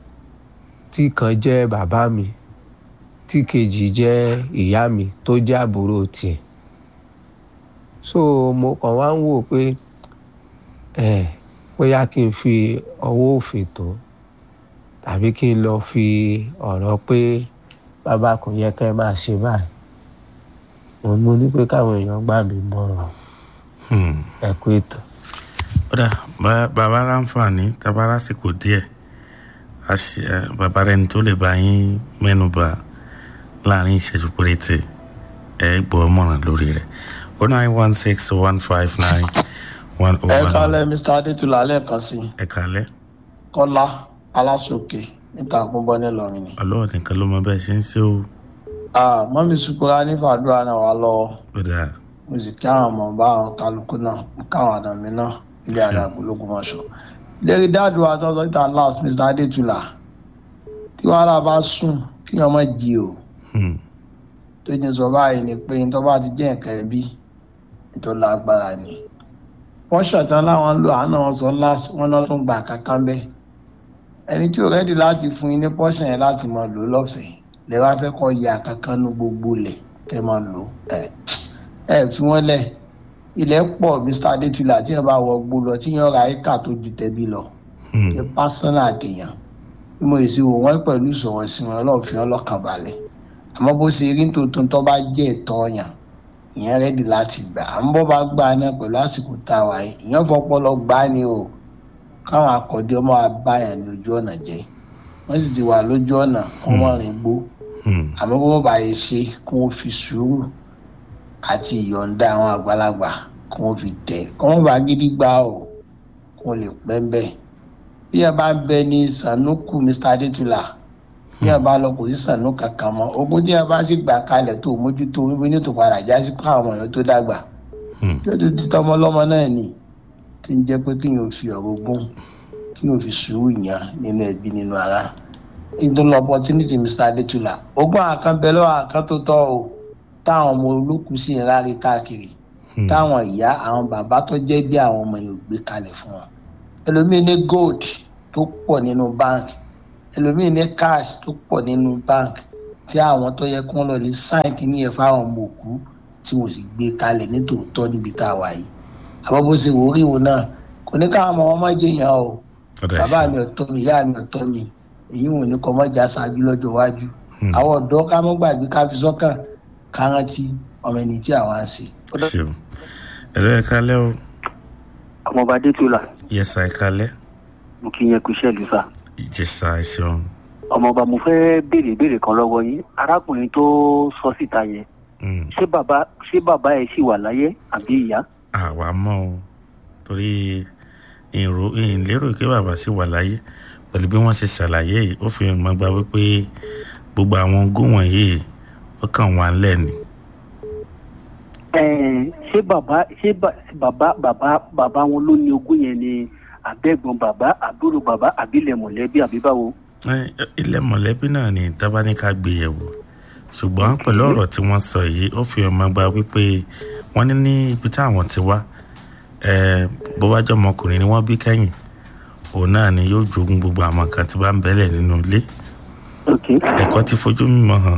tí kan jẹ́ bàbá mi tí kejì jẹ́ ìyá mi tó jẹ́ àbúrò tiẹ̀ so mo kàn wá ń wò pé ẹ̀ bóyá kí n fi ọwọ́ òfin tó tàbí kí n lọ fi ọ̀rọ̀ pé bàbá kò yẹ ká ẹ máa ṣe báyìí òun mo ní pé káwọn èèyàn gbà mí mọ̀ràn ẹ kú ètò.
kódà bàbá ráǹfààní tábà lásìkò díẹ̀ bàbá rẹ̀ ní tó lè bá yín mẹ́nuba láàrin ìṣẹ́jú péréte ẹ gbọ́ mọ̀ràn lórí rẹ̀ o nine one six one five nine one oh
ẹ
one.
kálẹ̀ mr adétúlá lẹ́ẹ̀kan sí i
ẹ kálẹ̀
kọ́lá aláṣọkè níta àkúnbọ́ nílọrin ni.
ọlọ́wọ́ nìkan ló mọ bẹ́ẹ̀ ṣe ń ṣe o.
Ah, mọ́mí sukura ní fàdúrà náà wà lọ́wọ́
ó dáa
mo sì kí àwọn ọmọ bá àwọn kálukú náà káwọn àna mi náà ilé àdàgbò lógún mọ́ṣọ́. lérí dáàdù àtọ́sọ́ ìta last mr adétúlá tí wàhálà bá sùn kí ọmọ jí o tó ní sọ báyìí ni pé tó bá ti jẹ́ nǹkan ẹbí tó lágbára ni. wọ́n ṣọ̀tàn láwọn ń lo àánú wọn sọ last wọn náà tún gbà kankan bẹ́ẹ̀ ẹni tí ò rẹ́dì láti fún yín ní pọ́ṣẹ̀ yẹn láti máa lò lọ́fẹ̀ẹ́ lè wá fẹ́ kọ́ ya kankan nu gbogbo lẹ̀ kẹ́ máa lò ẹ̀ ẹ̀ fi wọ́n lẹ̀ ilẹ̀ pọ̀ mr adétúlá tí yẹn bá wọ gbó lọ tí yẹn ra éka tó ju tẹ̀bí lọ ní pásánà àtẹ̀yàn bí mo sì wò wọ́n pẹ̀lú ìsọ̀rọ̀ sí wọn ọlọ́run fi wọn lọ́kàn balẹ̀ àmọ́ bó ṣe rí tuntun tó bá jẹ́ ẹ̀tọ́ yàn ìyẹn rẹ́dì láti gbà à ń bọ́ bá gbà náà pẹ̀lú àsìkò tá a wà yìí ìyẹn fọpọlọ gbá ni o káwọn akọ̀dé ọmọ abáyàn ní ojú ọ̀nà jẹ́ wọ́n sì ti wà lójú ọ̀nà kún wọ́n rìn gbó àmọ́ bó bá yẹ ṣe kí wọ́n fi sùúrù àti ìyọ̀ǹda àwọn àgbàlagbà kí wọ́n fi tẹ̀ kí wọ́n bá gidi gbá o kí wọ́n lè pẹ́ ń bẹ̀. bí ẹ bá ń bẹ ní sanuku mr adétúlá bí ẹ bá lọ kò sí sànú kankan mọ́ ogún tí ẹ bá sì gbà kalẹ̀ tó mójútó wípé ní tòpadà já sí kó àwọn èèyàn tó dàgbà tí ó ti tọmọ lọ́mọ náà nì tí ń jẹ́ pé kí yóò fi ọ̀rọ̀ ogún kí yóò fi sùúrù yàn nínú ẹbí nínú ara ìdúró opportunity mr adétúlà ogún àkàn bẹ lọ́wọ́ àkàn tó tọ́ o táwọn ọmọ olókùú sì ń rárí káàkiri táwọn ìyá àwọn bàbá tó jẹ́ bí àwọn ọmọ yìí gbé kalẹ̀ fún wọn ẹlòmíì ní gold tó pọ̀ nínú bank ẹlòmíì ní cash tó pọ̀ nínú bank tí àwọn tó yẹ kó lọ lè sáìn kí ní ẹ fáwọn ọmọ òkú tí wọn sì gbé kalẹ̀ nítòótọ́ níbi tá a wà yìí àbọ̀ bó ṣe wò ó rí wọn náà kò ní káwọn ọmọ wọn má jẹyàn o bàbá mi ọ̀tọ́ mi ìyá mi ọ̀tọ́ mi èyí wọn ní kọ́ mọ́jà ṣáájú lọ́jọ́ iwájú àwọn ọ̀dọ́ ká mọ́ gbàgbé ká fi sọ́kàn ká rántí ọmọ ẹni tí àwọn á ṣe.
ṣeun ẹ̀rọ ẹ̀ kalẹ́ o.
ọmọọba adétúlà
yẹsà ẹ̀ kalẹ́.
mo kí yẹn kú iṣẹ́ ìlú sá.
ìjẹsà ẹ̀ ṣeun.
ọmọọba mo fẹ́ béèrè ìbéèrè kan lọ́wọ́ yín arákùnrin tó sọ síta yẹn ṣé bàbá ṣé bàbá ẹ̀ ṣì wà láyé àbí ìyá.
àwa mọ̀ o torí ìrò ìlérò pé bàbá sì wà láyé pẹ̀lú bí wọ́n ṣe ṣàlàyé yìí ó fi hàn gbà wípé gbogbo àwọn ogún wọ̀nyí ó kàn wá lẹ́ni.
ṣé bàbá ṣé bàbá bàbá bàbá wọn ló ní ogún yẹn ni àbẹ́gbọ̀n bàbá àbúrò bàbá àbílẹ̀ mọ̀lẹ́bí àbí báwo.
ilẹ̀ mọ̀lẹ́bí náà ni tábánikà gbé yẹ̀wò ṣùgbọ́n pẹ̀lú ọ̀rọ̀ tí wọ́n sọ yìí ó fi hàn gbà wípé wọ́n ní ní ibi táwọn ti wá bó bá jọ ọmọkùnrin ni wọ́n bí kẹ́yìn òun náà ni yóò jogún gbogbo àwọn kan tí bá ń bẹ́lẹ̀ nínú ilé ẹ̀kọ́ ti fojú mímọ́ hàn.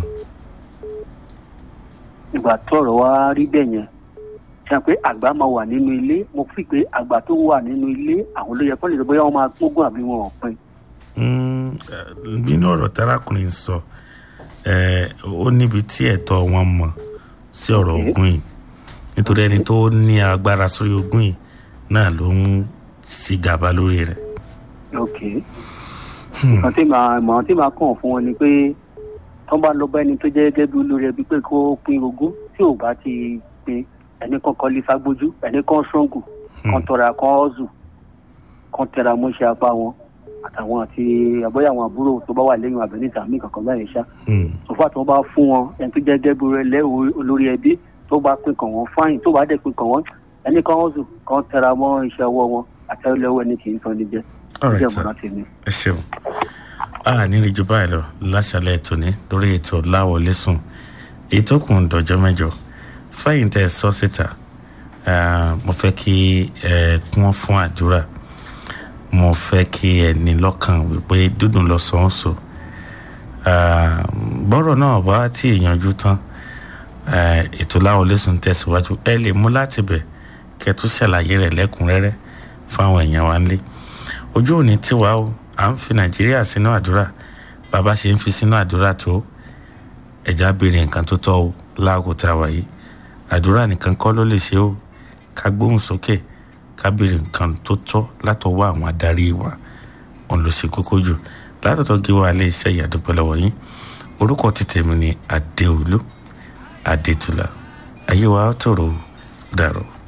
ìgbà tọrọ wa rí bẹ́ẹ̀ yẹn ṣe pé àgbà máa wà nínú ilé mo fi pé àgbà tó wà nínú ilé àwọn ló yẹ kó lè sọ bóyá wọn máa gbógun àbí wọn ò pin.
nínú ọ̀rọ̀ tarakùnrin sọ ó níbi tí ẹ̀tọ́ wọn mọ̀ sí ọ̀rọ̀ ogun yìí nítorí ẹni tó ní agbára sórí ogun yìí náà ló ń ṣì gàba lórí rẹ̀.
ok nǹkan tí màá ìmọ̀ràn tí màá kàn fún wọn ni pé tó bá lọ bá ẹni tó jẹ́ gẹ́gẹ́ bí olórí ẹbí pé kó pín ogún tí ò bá ti pín ẹni kan kọ́ lé fagbójú ẹni kan ṣọ́ngù kan tọrọ kan ọ́zù kan tẹra mọ́ṣẹ́ apá wọn àtàwọn àti àbọ̀yà àwọn àbúrò tó bá wà lẹ́yìn àbẹ̀níta mí kankan báyìí ṣá sọfà tó bá fún wọn ẹni tó jẹ́ gẹ́gẹ́ bí olórí ẹbí tó bá pín kàn wọ́n fáyìn tó bá dẹ̀ pín kàn wọ́n ẹni kan ọ́zù kan tẹra mọ́ iṣẹ́ ọwọ́ wọn àtẹ́lẹ́wọ́ ẹni kì í tán níjẹ́
alright sir ẹ ṣeun a ní rí ju báyìí lọ láṣálẹ́ tòní lórí ètò láwọlé sùn èyí tó kùn dọjọ́ mẹ́jọ fẹ̀yìn tẹ́ ẹ sọ síta mo fẹ́ kí ẹ kún fún àdúrà mo fẹ́ kí ẹ ní lọ́kàn wípé dúdùn lọ sọ ń sọ bọ́rọ̀ náà bá tí ìyanjú tán ètò láwọlé sùn tẹ̀síwájú ẹ lè mú láti bẹ̀ kẹ́ tó ṣàlàyé rẹ̀ lẹ́kùnrẹ́rẹ́ fáwọn èèyàn wa nílé ojú òní tiwa o à ń fi nàìjíríà sínú àdúrà bàbá ṣe ń fi sínú àdúrà tó ẹja béèrè nǹkan tó tọ́ o láàkó tá a wà yìí àdúrà nìkan kọ́ ló lè ṣe o ká gbóhùn sókè ká béèrè nǹkan tó tọ́ látọwọ́ àwọn adarí wa òun ló ṣe kókó jù látọ̀tọ̀ gé wa lè ṣe ìyàdúpẹ́ lọ́wọ́ yín orúkọ ti tèmi ni adéolú adétúlá ayé wa tòrò dàrọ̀.